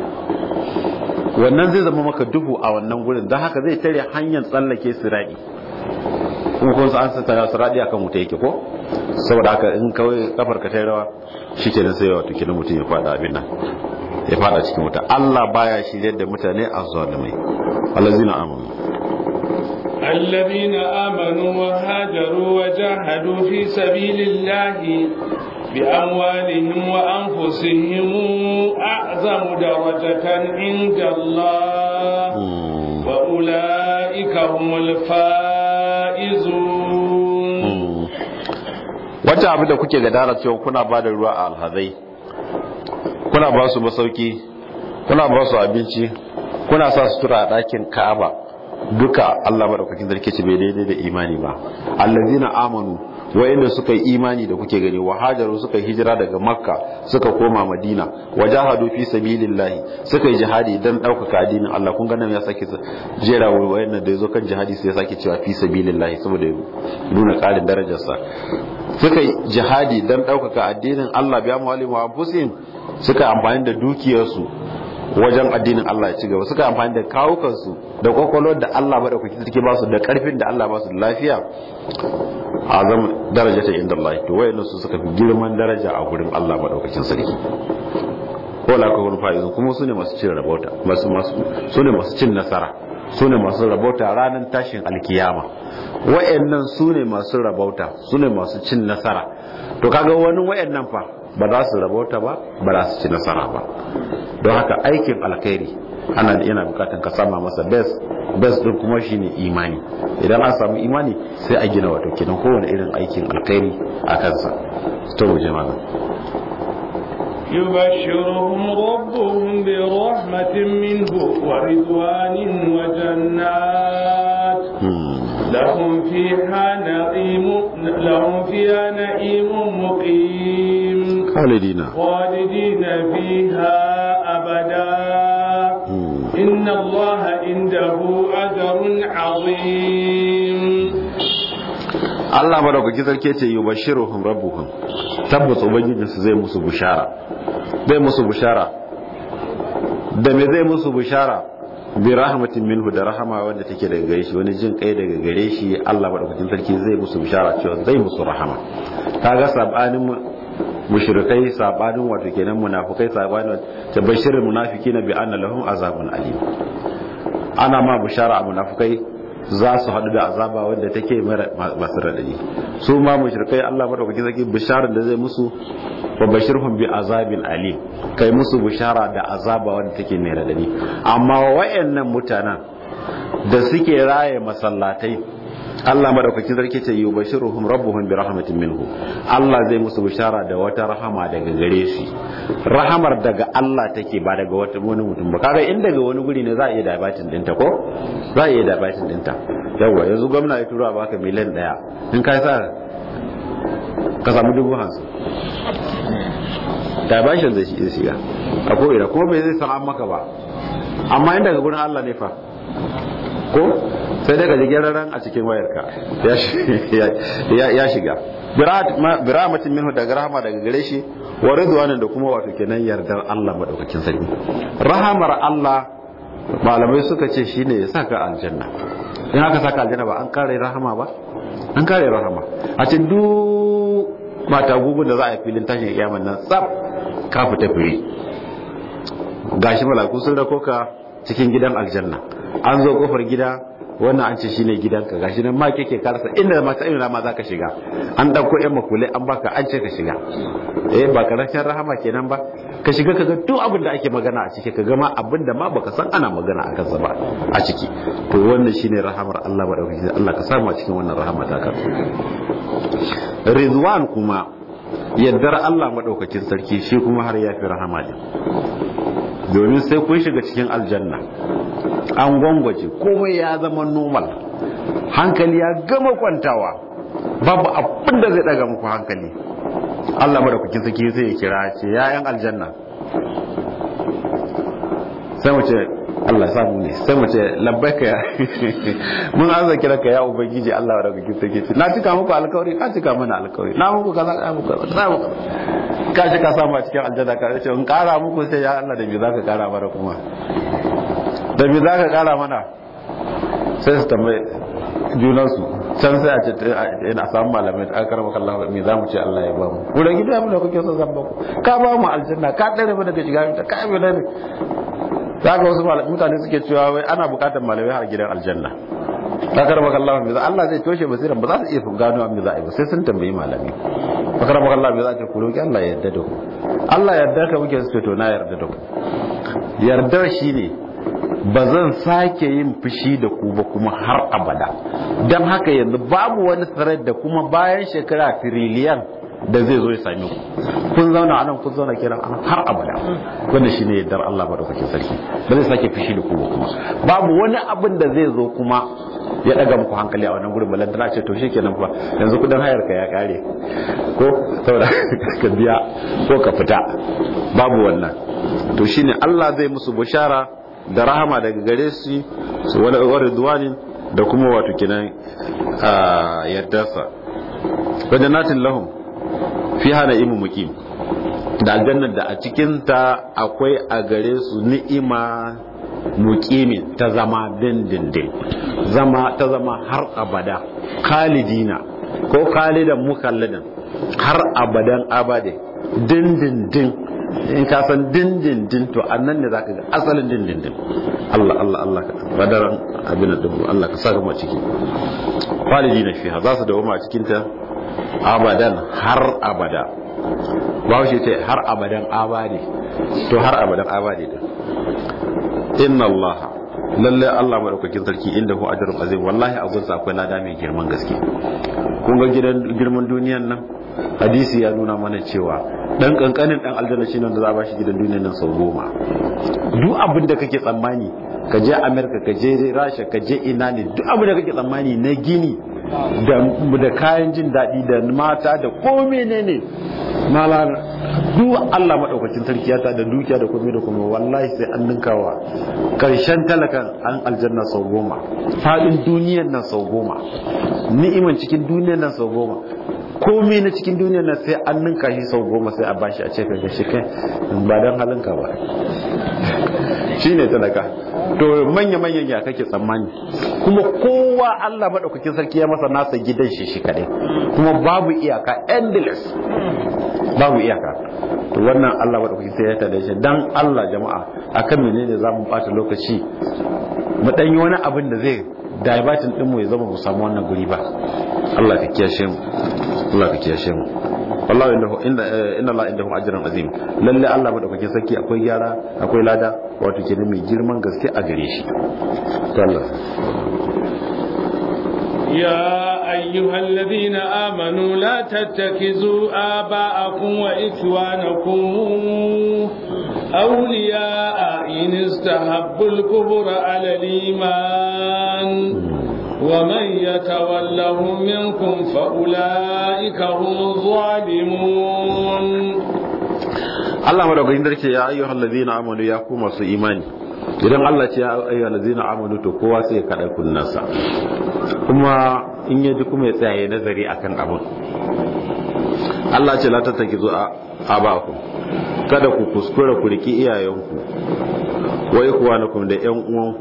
wannan zai zama maka duhu a wannan gurin don haka zai tare hanyar tsallake siradi kuma kun an san tana siradi akan wuta yake ko saboda haka in kawai kafar ka ta rawa shikenan sai wato kina mutum ya fada abin nan ya fada cikin wuta Allah baya shirye da mutane azzalimai allazina amanu الذين آمنوا وهاجروا وجاهدوا في سبيل الله بأموالهم وأنفسهم أعظم درجة عند الله وأولئك هم الفائزون wata abu da kuke gadara cewa kuna ba da ruwa a alhazai kuna ba su masauki kuna ba su abinci kuna sa sutura a ɗakin ka'aba duka Allah madaukakin sarki ce bai daidai da imani ba allazina amanu wa'inda suka yi imani da kuke gani wa hajaru suka hijira daga makka suka koma madina wa jahadu fi sabilillahi suka yi jihadi dan ɗaukaka addinin Allah kun ganin ya sake jera wa wa'inda da yazo kan jihadi sai ya sake cewa fi sabilillahi saboda nuna ƙarin darajarsa suka yi jihadi dan ɗaukaka addinin Allah biya muwalim wa anfusihim suka amfani da dukiyarsu wajen addinin Allah ya ci gaba suka amfani da kawukansu da kwakwalwar da Allah maɗaukaki suke ba su da ƙarfin da Allah ba su da lafiya a zama daraja ta inda Allah to wayannan su suka fi girman daraja a gurin Allah maɗaukakin sarki ko la ko fa'izun kuma su ne masu cin rabauta masu masu su ne masu cin nasara su ne masu rabauta ranar tashin alkiyama wayannan su ne masu rabauta su ne masu cin nasara to kaga wani wayannan fa ba za su rabauta ba ba za su ci nasara ba don haka aikin alkhairi ana yana bukatan ka sama masa best best din kuma shine imani idan an samu imani sai a gina wato kenan kowane irin aikin alkhairi a kansa to mu je malam يبشرهم ربهم برحمة منه ورضوان وجنات لهم فيها نعيم لهم فيها نعيم مقيم خالدين خالدين فيها أبدا إن الله عنده أجر عظيم Allah madaukaki sarki ce yi bashiruhum rabbuhum tabbas ubangijinsu zai musu bushara zai musu bushara da me zai musu bushara bi rahmatin minhu da rahama wanda take daga gare shi wani jin kai daga gare shi Allah madaukakin sarki zai musu bushara cewa zai musu rahama kaga sabanin mushrikai sabanin wato kenan munafikai sabanin tabashirul munafiqina bi anna lahum azabun alim ana ma bushara a munafikai za su haɗu da azaba wanda take masu raɗaɗi su ma mushrikai Allah madaukaki zaki bisharar da zai musu wa bashirhum bi azabin alim kai musu bishara da azaba wanda take mai raɗaɗi amma wayannan mutanen da suke raye masallatai Allah madaukakin sarki ce yubashiruhum rabbuhum bi rahmatin minhu Allah zai musu bishara da wata rahama daga gare shi rahamar daga Allah take ba daga wata wani mutum ba kaga in daga wani guri ne za a iya dabatin dinta ko za a iya dabatin dinta yawa yanzu gwamna ya tura baka miliyan daya in kai sa ka samu dubu hamsin dabashin zai iya shiga a ko ina kuma bai zai san maka ba amma in daga gurin Allah ne fa ko sai daga jigeraran a cikin wayarka ya shiga biramatin minhu daga rahama daga gare shi wa ridwanin da kuma wato kenan yardar Allah madaukakin sarki rahamar Allah malamai suka ce shine ya saka aljanna in aka saka aljanna ba an kare rahama ba an kare rahama a ce duk mata gugun da za a yi filin tashin kiyaman nan tsaf ka fita firi gashi malaku sun rako ka cikin gidan aljanna an zo kofar gida wannan an ce shine gidanka gashi nan ma kake karsa inda ma sai ma zaka shiga an dauko yan makulai an baka an ce ka shiga eh ba karshen rahama kenan ba ka shiga kaga duk abin da ake magana a ciki kaga ma abin da ma baka san ana magana a kansa ba a ciki to wannan shine rahamar Allah madaukaki Allah ka samu a cikin wannan rahama ta ka rizwan kuma yaddar Allah madaukakin sarki shi kuma har ya fi rahama ne domin sai kun shiga cikin aljanna an gwangwace komai ya zama normal hankali ya gama kwantawa babu abin da zai daga muku hankali Allah madaukakin sarki zai kira ce yayan aljanna sai mu ce Allah samu ne sai mu ce labbaika ya mun an zaki raka ya ubangiji Allah madaukakin sarki ce na cika muku alkawari ka cika mana alkawari na muku kaza ka muku kaza muku ka shi ka samu a cikin aljanna ka ce in kara muku sai ya Allah da me zaka kara mana kuma da me zaka kara mana sai su tambaye junansu can sai a ce a samu malamai a karama kallon me za mu ce Allah ya ba mu wurin gida mu da kuke son zan ba ku ka ba mu aljanna ka dare mu daga shiga ta ka bi dare za ka wasu mutane suke cewa wai ana bukatar malamai har gidan aljanna ta karama kallon me za Allah zai toshe basiran ba za su iya gano me za a yi ba sai sun tambayi malami ta karama kallon me za a ce ku roki Allah ya yarda da ku Allah ya yarda ka muke su to na yarda da ku yardar shine ba zan sake yin fushi da ku ba kuma har abada don haka yanzu babu wani thread da kuma bayan shekara tiriliyan da zai zo ya same ku kun zauna a nan kun zauna kiran an har abada wanda shine yardar Allah madaukakin sarki ba zai sake fushi da ku ba kuma babu wani abin da zai zo kuma ya daga muku hankali a wannan gurin balantana ce to shikenan fa yanzu kudin hayar ka ya kare ko saboda ka biya ko ka fita babu wannan to shine Allah zai musu bushara da rahama daga gare su su wani ridwanin da kuma wato kinan yardarsa wajen natin lahum fi hana imu mukim da aljannar da a cikinta akwai a gare su ni'ima mukimin ta zama dindindin zama ta zama har abada khalidina ko khalidan mukalladan har abadan abade dindindin in ka san dindindin to annan ne zaka ga asalin dindindin Allah Allah Allah badaran abin da Allah ka saka mu ciki walidina fiha za su dawo a cikin ta abadan har abada ba shi ce har abadan abadi to har abadan abadi din inna Allah lalle Allah madaukakin sarki inda hu ajrun azim wallahi a gunsa akwai lada mai girman gaske kun ga gidan girman duniyan nan hadisi ya nuna mana cewa dan kankanin dan aljanna shi nan da za a bashi gidan duniyan nan sau goma duk abin da kake tsammani ka je america ka je rasha ka je ina ne duk abin da kake tsammani na gini da kayan jin daɗi da mata da ko menene malar duk Allah madaukakin sarki ya ta da dukiya da komai da komai wallahi sai an ninkawa karshen talakan an aljanna sau goma fadin duniyan nan sau goma ni'iman cikin duniyan nan sau goma komai na cikin duniyan nan sai an ninka shi sau goma sai a bashi a ce ka gashi kai ba dan halinka ba shine talaka to manya manyan ya kake tsammani kuma kowa Allah madaukakin sarki ya masa nasa gidan shi shi kadai kuma babu iyaka endless babu iyaka to wannan Allah madaukakin sai ya tada shi dan Allah jama'a akan menene zamu bata lokaci mu dan yi wani abin da zai divertin din mu ya zama mu samu wannan guri ba Allah ka kiyashe mu Allah ka kiyashe mu wallahi inda inda inna Allah indahu ajrun azim lalle Allah madaukakin sarki akwai gyara akwai lada wato kenan mai girman gaske a gare shi to Allah يا أيها الذين آمنوا لا تتخذوا آباءكم وإخوانكم أولياء إن استحبوا الكفر على الإيمان ومن يتولهم منكم فأولئك هم الظالمون Allah madaukakin sarki ya ayyuhal ladina amanu ya ku masu imani idan Allah ce ya ayyuhal ladina amanu to kowa sai ya kada kunnansa kuma in yaji kuma ya tsaya ya nazari akan abun Allah ce la tattakizu abakum kada ku kuskura ku riki iyayenku wa ikhwanakum da ƴan uwanku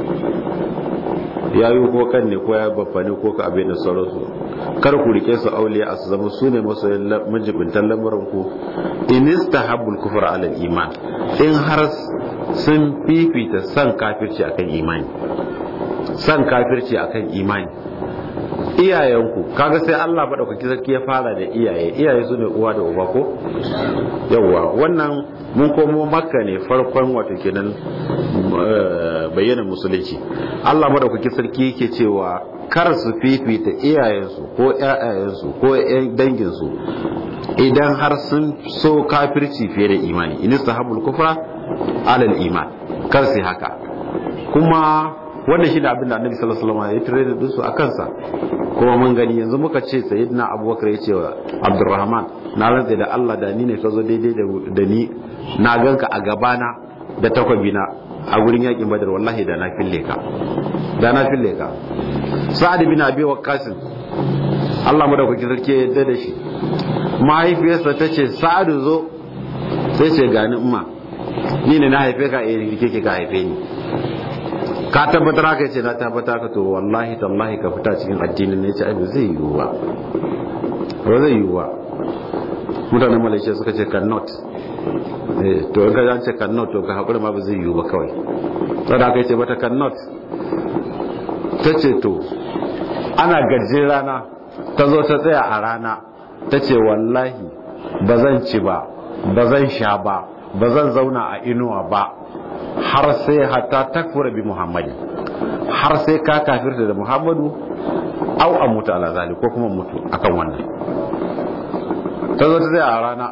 ya yi ko kan ne ko ya babba ne ko ka abin da sauransu kar ku rike su auliya a su zama su ne masu majibintan lamarin ku in istahabbul kufra ala iman in har sun fifita san kafirci akan imani san kafirci akan imani iyayenku kaga sai Allah madaukaki sarki ya fara da iyaye iyaye su ne uwa da uba ko yawwa wannan mun komo makka ne farkon wato kenan bayyana musulunci Allah madaukaki sarki yake cewa kar su fifita iyayensu ko ƴaƴayensu ko ƴan danginsu idan har sun so kafirci fiye da imani in sahabul kufra alal iman kar su haka kuma wannan shi ne abin da annabi sallallahu alaihi wasallam ya tare da su a kansa kuma mun gani yanzu muka ce sayyidina abubakar ya ce wa abdurrahman na rantsa da Allah da ni ne ka zo daidai da ni na ganka a gabana da takwabina a gurin yakin badar wallahi da na fille ka da na fille ka sa'ad bin abi waqqas Allah madaukaki sarki ya yarda da shi mahaifiyarsa ta ce sa'ad zo sai ce gani umma ni ne na haife ka eh kike ka haife ni ka tabbatar haka ce na tabbata ka to wallahi tallahi ka fita cikin addinin ne ce ba zai yiwu ba ba zai yiwu ba mutanen malaysia suka ce cannot to in ka ce cannot to ka haƙuri ma ba zai yiwu ba kawai saboda haka ce mata cannot ta ce to ana gajin rana ta zo ta tsaya a rana ta ce wallahi ba zan ci ba ba zan sha ba ba zan zauna a inuwa ba har sai hatta takfura bi muhammadin har sai ka kafirta da muhammadu au a mutu ala zali ko kuma mutu akan wannan ta zo ta zai a rana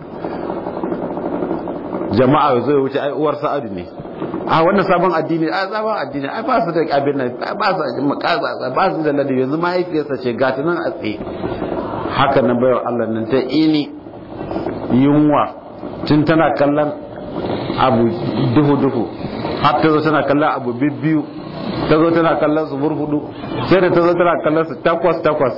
jama'a zai wuce ai uwar sa'adu ne a wannan sabon addini a sabon addini ai ba su da abin nan ba su da ba su da ladabi yanzu mahaifiyarsa ce gata nan a tsaye haka nan bayar Allah nan ta ini yunwa tun tana kallon abu duhu-duhu har ta zo tana kallon abu biyu ta zo tana kallon su burhudu sai da ta zo tana kallon su takwas-takwas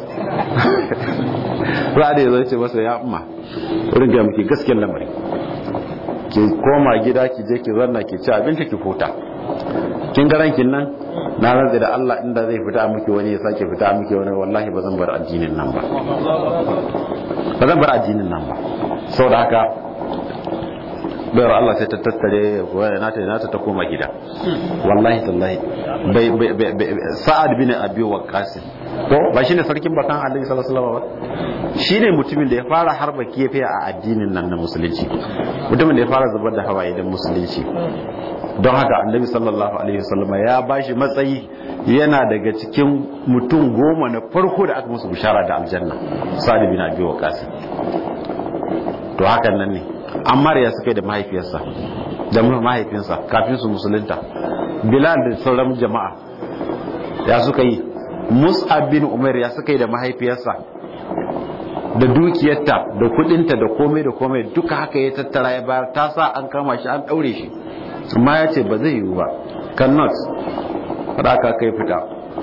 za da ya zo ce masa ya amma wurin ga muke gaskiyar lamari ki koma gida ki je ki zanna ki ci abinci ki huta kin ga rankin nan na rantsa da Allah inda zai fita miki wani ya sake fita miki wani wallahi ba zan bar addinin nan ba ba zan bar addinin nan ba saboda haka bayar Allah sai ta tattare waya nata nata ta koma gida wallahi tallahi bai sa'ad bin abi waqqas ko ba shine sarkin bakan Allah sallallahu alaihi wasallam ba shine mutumin da ya fara harba kefe a addinin nan na musulunci mutumin da ya fara zubar da hawaye da musulunci don haka annabi sallallahu alaihi wasallam ya bashi matsayi yana daga cikin mutum goma na farko da aka musu bishara da aljanna sa'ad bin abi waqqas to hakan nan ne amma ya suka yi da mahaifiyarsa da mahaifinsa kafin su musulunta bilal da sauran jama'a ya suka yi mus'ab bin umar ya suka yi da mahaifiyarsa da dukiyarta da kudinta da komai da komai duka haka ya tattara ya bayar ta sa an kama shi an daure shi amma ya ce ba zai yiwu ba cannot faɗa ka kai fita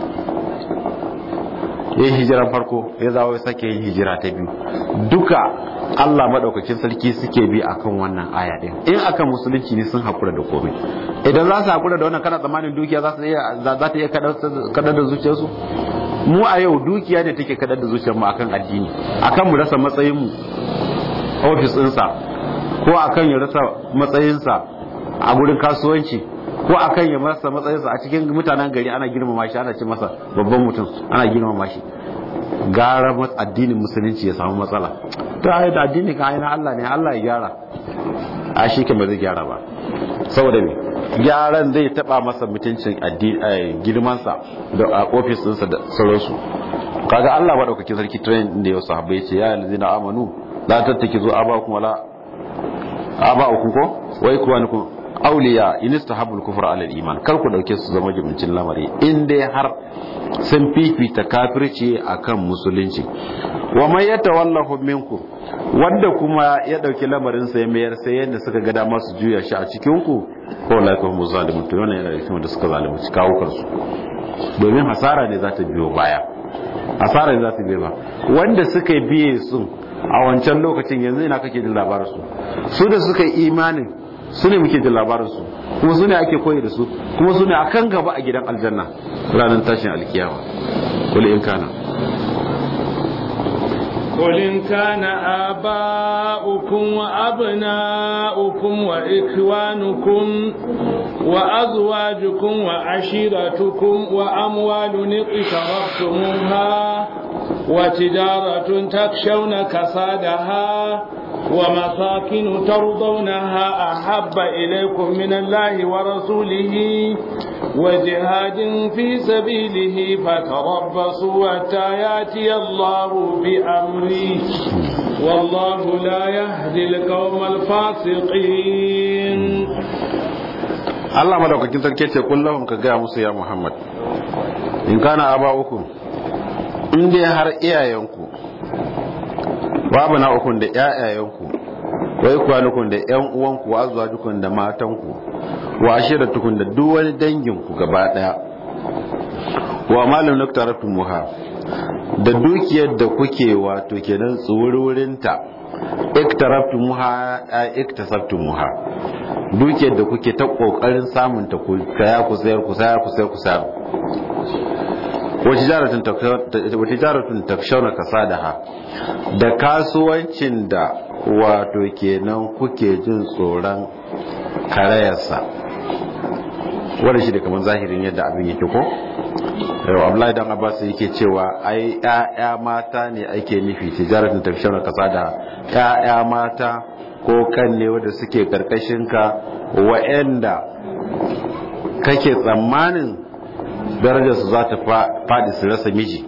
yin hijiran farko ya zawo ya sake yin hijira ta biyu duka Allah madaukakin sarki suke bi akan wannan aya din in akan musulunci ne sun hakura da komai idan za su hakura da wannan kana tsammanin dukiya za su iya za ta iya kadar da zuciyarsu mu a yau dukiya ne take kadar da zuciyarmu akan addini akan mu rasa matsayin mu ofis ɗinsa ko akan ya rasa matsayinsa a gurin kasuwanci ko akan ya rasa matsayinsa a cikin mutanen gari ana girmama shi ana ce masa babban mutum ana girmama shi gara addinin musulunci ya samu matsala to ai da addini ka aina Allah ne Allah ya gyara a shi ke ba zai gyara ba saboda me gyaran zai taba masa mutuncin girmansa da a ofis ɗinsa da sauransu kaga Allah maɗaukakin sarki train da yau sahabbai ce ya yanzu na amanu la tattaki zo aba kuma la aba uku ko wai kuwa ni ku auliya in istahabul kufr ala iman kar ku dauke su zama jimincin lamari in dai har sun fifita kafirci akan musulunci wa man yatawallahu minkum wanda kuma ya dauki lamarin sa ya mayar sai yanda suka ga dama su juya shi a cikin ku ko la ka mu zalimun to wannan yana da cikin da suka zalunci kawo kansu domin hasara ne za ta biyo baya hasara ne za ta biyo ba wanda suka biye sun a wancan lokacin yanzu ina kake jin labarin su su da suka yi imanin su ne muke jin labarin su kuma su ne ake koyi da su kuma su ne akan gaba a gidan aljanna ranar tashin alkiyawa kuli in kana قل إن كان آباؤكم وأبناؤكم وإخوانكم وأزواجكم وعشيرتكم وأموال اقترفتموها وتجارة تخشون كسادها ومساكن ترضونها أحب إليكم من الله ورسوله وجهاد في سبيله فتربصوا حتى ياتي الله بأمره والله لا يهدي القوم الفاسقين Allah madaukakin sarki ce kullum ka gaya musu ya Muhammad in kana aba uku in dai har iyayenku babu na ukun da ƴaƴayenku wai kwanukun da ƴan uwanku wa azwajukun da matanku wa ashiratukun da duk wani danginku gaba daya wa malum naktaratu muha da dukiyar da kuke wato kenan tsururinta iktaraftu muha a iktasabtu muha dukiyar da kuke ta kokarin samun ta ku kaya ku sayar ku sayar ku sayar ku sayar wa tijaratun takshawna kasadaha da kasuwancin da wato kenan kuke jin tsoron karayarsa wanda shi da kamar zahirin yadda abin yake ko yau abdullahi dan abbas yake cewa ai ƴaƴa mata ne ake nufi tijaratun takshawna kasadaha ƴaƴa mata ko kan ne wanda suke karkashin ka wa'anda kake tsammanin darajarsu za ta faɗi su rasa miji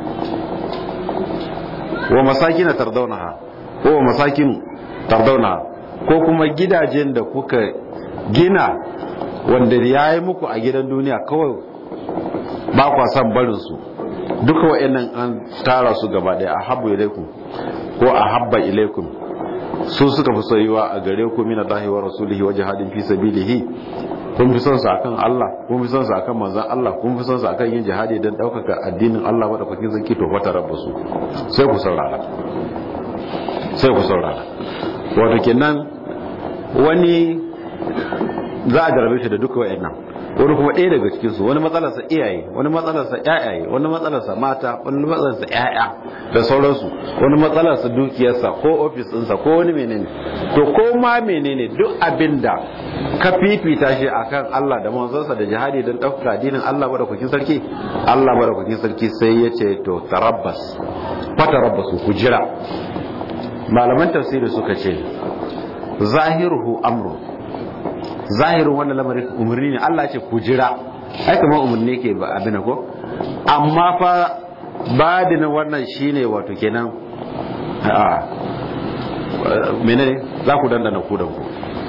wa masakin tardaunaha ko wa masakin tardaunaha ko kuma gidajen da kuka gina wanda ya yi muku a gidan duniya kawai ba kwa son barinsu duka wa'annan an tara su gaba ɗaya a habba ilaikum ko a habba ilaikum su suka fi soyuwa a gare ku min Allah wa rasulihi wa jihadin fi sabilihi kun fi son su akan Allah kun fi son su akan manzon Allah kun fi son su akan yin jihadi don daukaka addinin Allah wadda kuke zaki to fata rabbasu sai ku saurara sai ku saurara wato kenan wani za a jarabe shi da duka wayannan wani kuma ɗaya daga cikin su wani matsalarsa iyaye wani matsalarsa ƴaƴaye wani matsalarsa mata wani matsalarsa ƴaƴa da sauransu wani matsalarsa dukiyarsa ko ofis ɗinsa ko wani menene to ko ma menene duk abin da ka fifita shi akan Allah da manzonsa da jihadi don ɗaukaka addinin Allah madaukakin sarki Allah madaukakin sarki sai ya ce to tarabbas fa tarabbasu ku jira malaman tafsiri suka ce zahiruhu amru zahirin wannan lamarin umarni ne Allah ce ku jira ai kamar umarni ke ba abin ko amma fa badin wannan shine wato kenan a menene za ku dandana ku da ku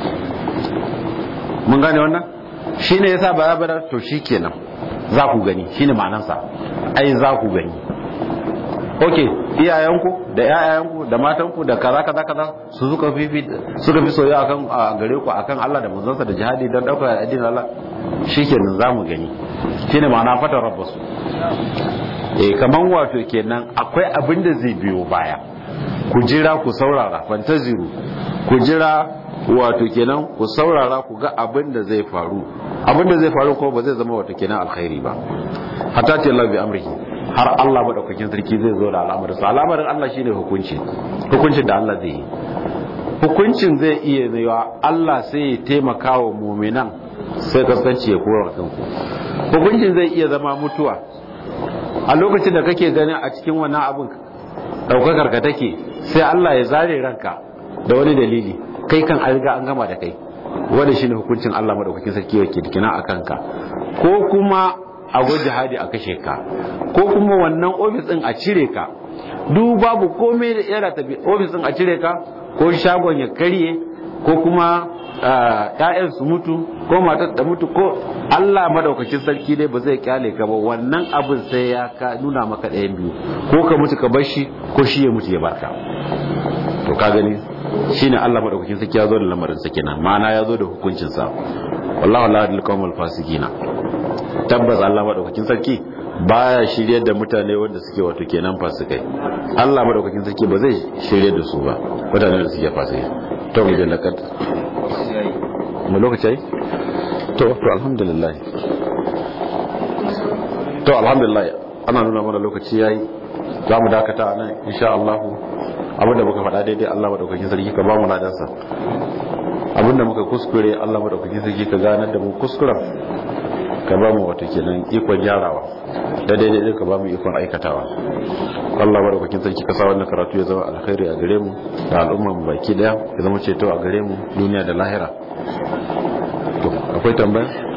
mun gane wannan shine yasa ba ya bada to shikenan za ku gani shine ma'anarsa ai za ku gani ok iyayenku da yayayenku da matanku da kaza kaza kaza su suka fi suka fi soyayya akan a gare ku akan Allah da manzonsa da jihadi don dauka addinin Allah shikenan zamu gani shine ma'ana fata rabbasu eh kaman wato kenan akwai abin da zai biyo baya ku jira ku saurara fantaziru ku jira wato kenan ku saurara ku ga abin da zai faru abin da zai faru ko ba zai zama wato kenan alkhairi ba hatta ce Allah bi amrihi har Allah madaukakin sarki zai zo da al'amarin sa al'amarin Allah shine hukunci hukuncin da Allah zai yi hukuncin zai iya zaiwa Allah sai ya taimaka wa mu'minan sai kasance ya kora kanku hukuncin zai iya zama mutuwa a lokacin da kake ganin a cikin wannan abin daukakar ka take sai Allah ya zare ranka da wani dalili kai kan an riga an gama da kai wanda shine hukuncin Allah madaukakin sarki yake dikina akan ka ko kuma a go jihadi a kashe ka ko kuma wannan ofis din a cire ka duk babu komai da yana tafi ofis din a cire ka ko shagon ya karye ko kuma ƴaƴan su mutu ko matar da mutu ko Allah madaukakin sarki dai ba zai kyale ka ba wannan abin sai ya ka nuna maka ɗayan biyu ko ka mutu ka bar shi ko shi ya mutu ya barka to ka gani shine Allah madaukakin sarki ya zo da lamarin sa kenan ma'ana ya zo da hukuncin sa wallahu la yadil qawmal fasiqina tabbas Allah madaukakin sarki baya shiryar da mutane wanda suke wato kenan fasikai Allah madaukakin sarki ba zai shiryar da su ba mutane da suke fasikai to mu jallakat mu lokaci to to alhamdulillah to alhamdulillah ana nuna mana lokaci yayi za mu dakata nan insha Allah abinda muka faɗa daidai Allah madaukakin sarki ka ba mu ladansa abinda muka kuskure Allah madaukakin sarki ka ganar da mu kuskuren ka ba mu wata kenan ikon gyarawa da daidai din ka ba mu ikon aikatawa Allah madaukakin sarki ka sa wannan karatu ya zama alkhairi a gare mu da al'umma mu baki daya ya zama ceto a gare mu duniya da lahira to akwai tambaya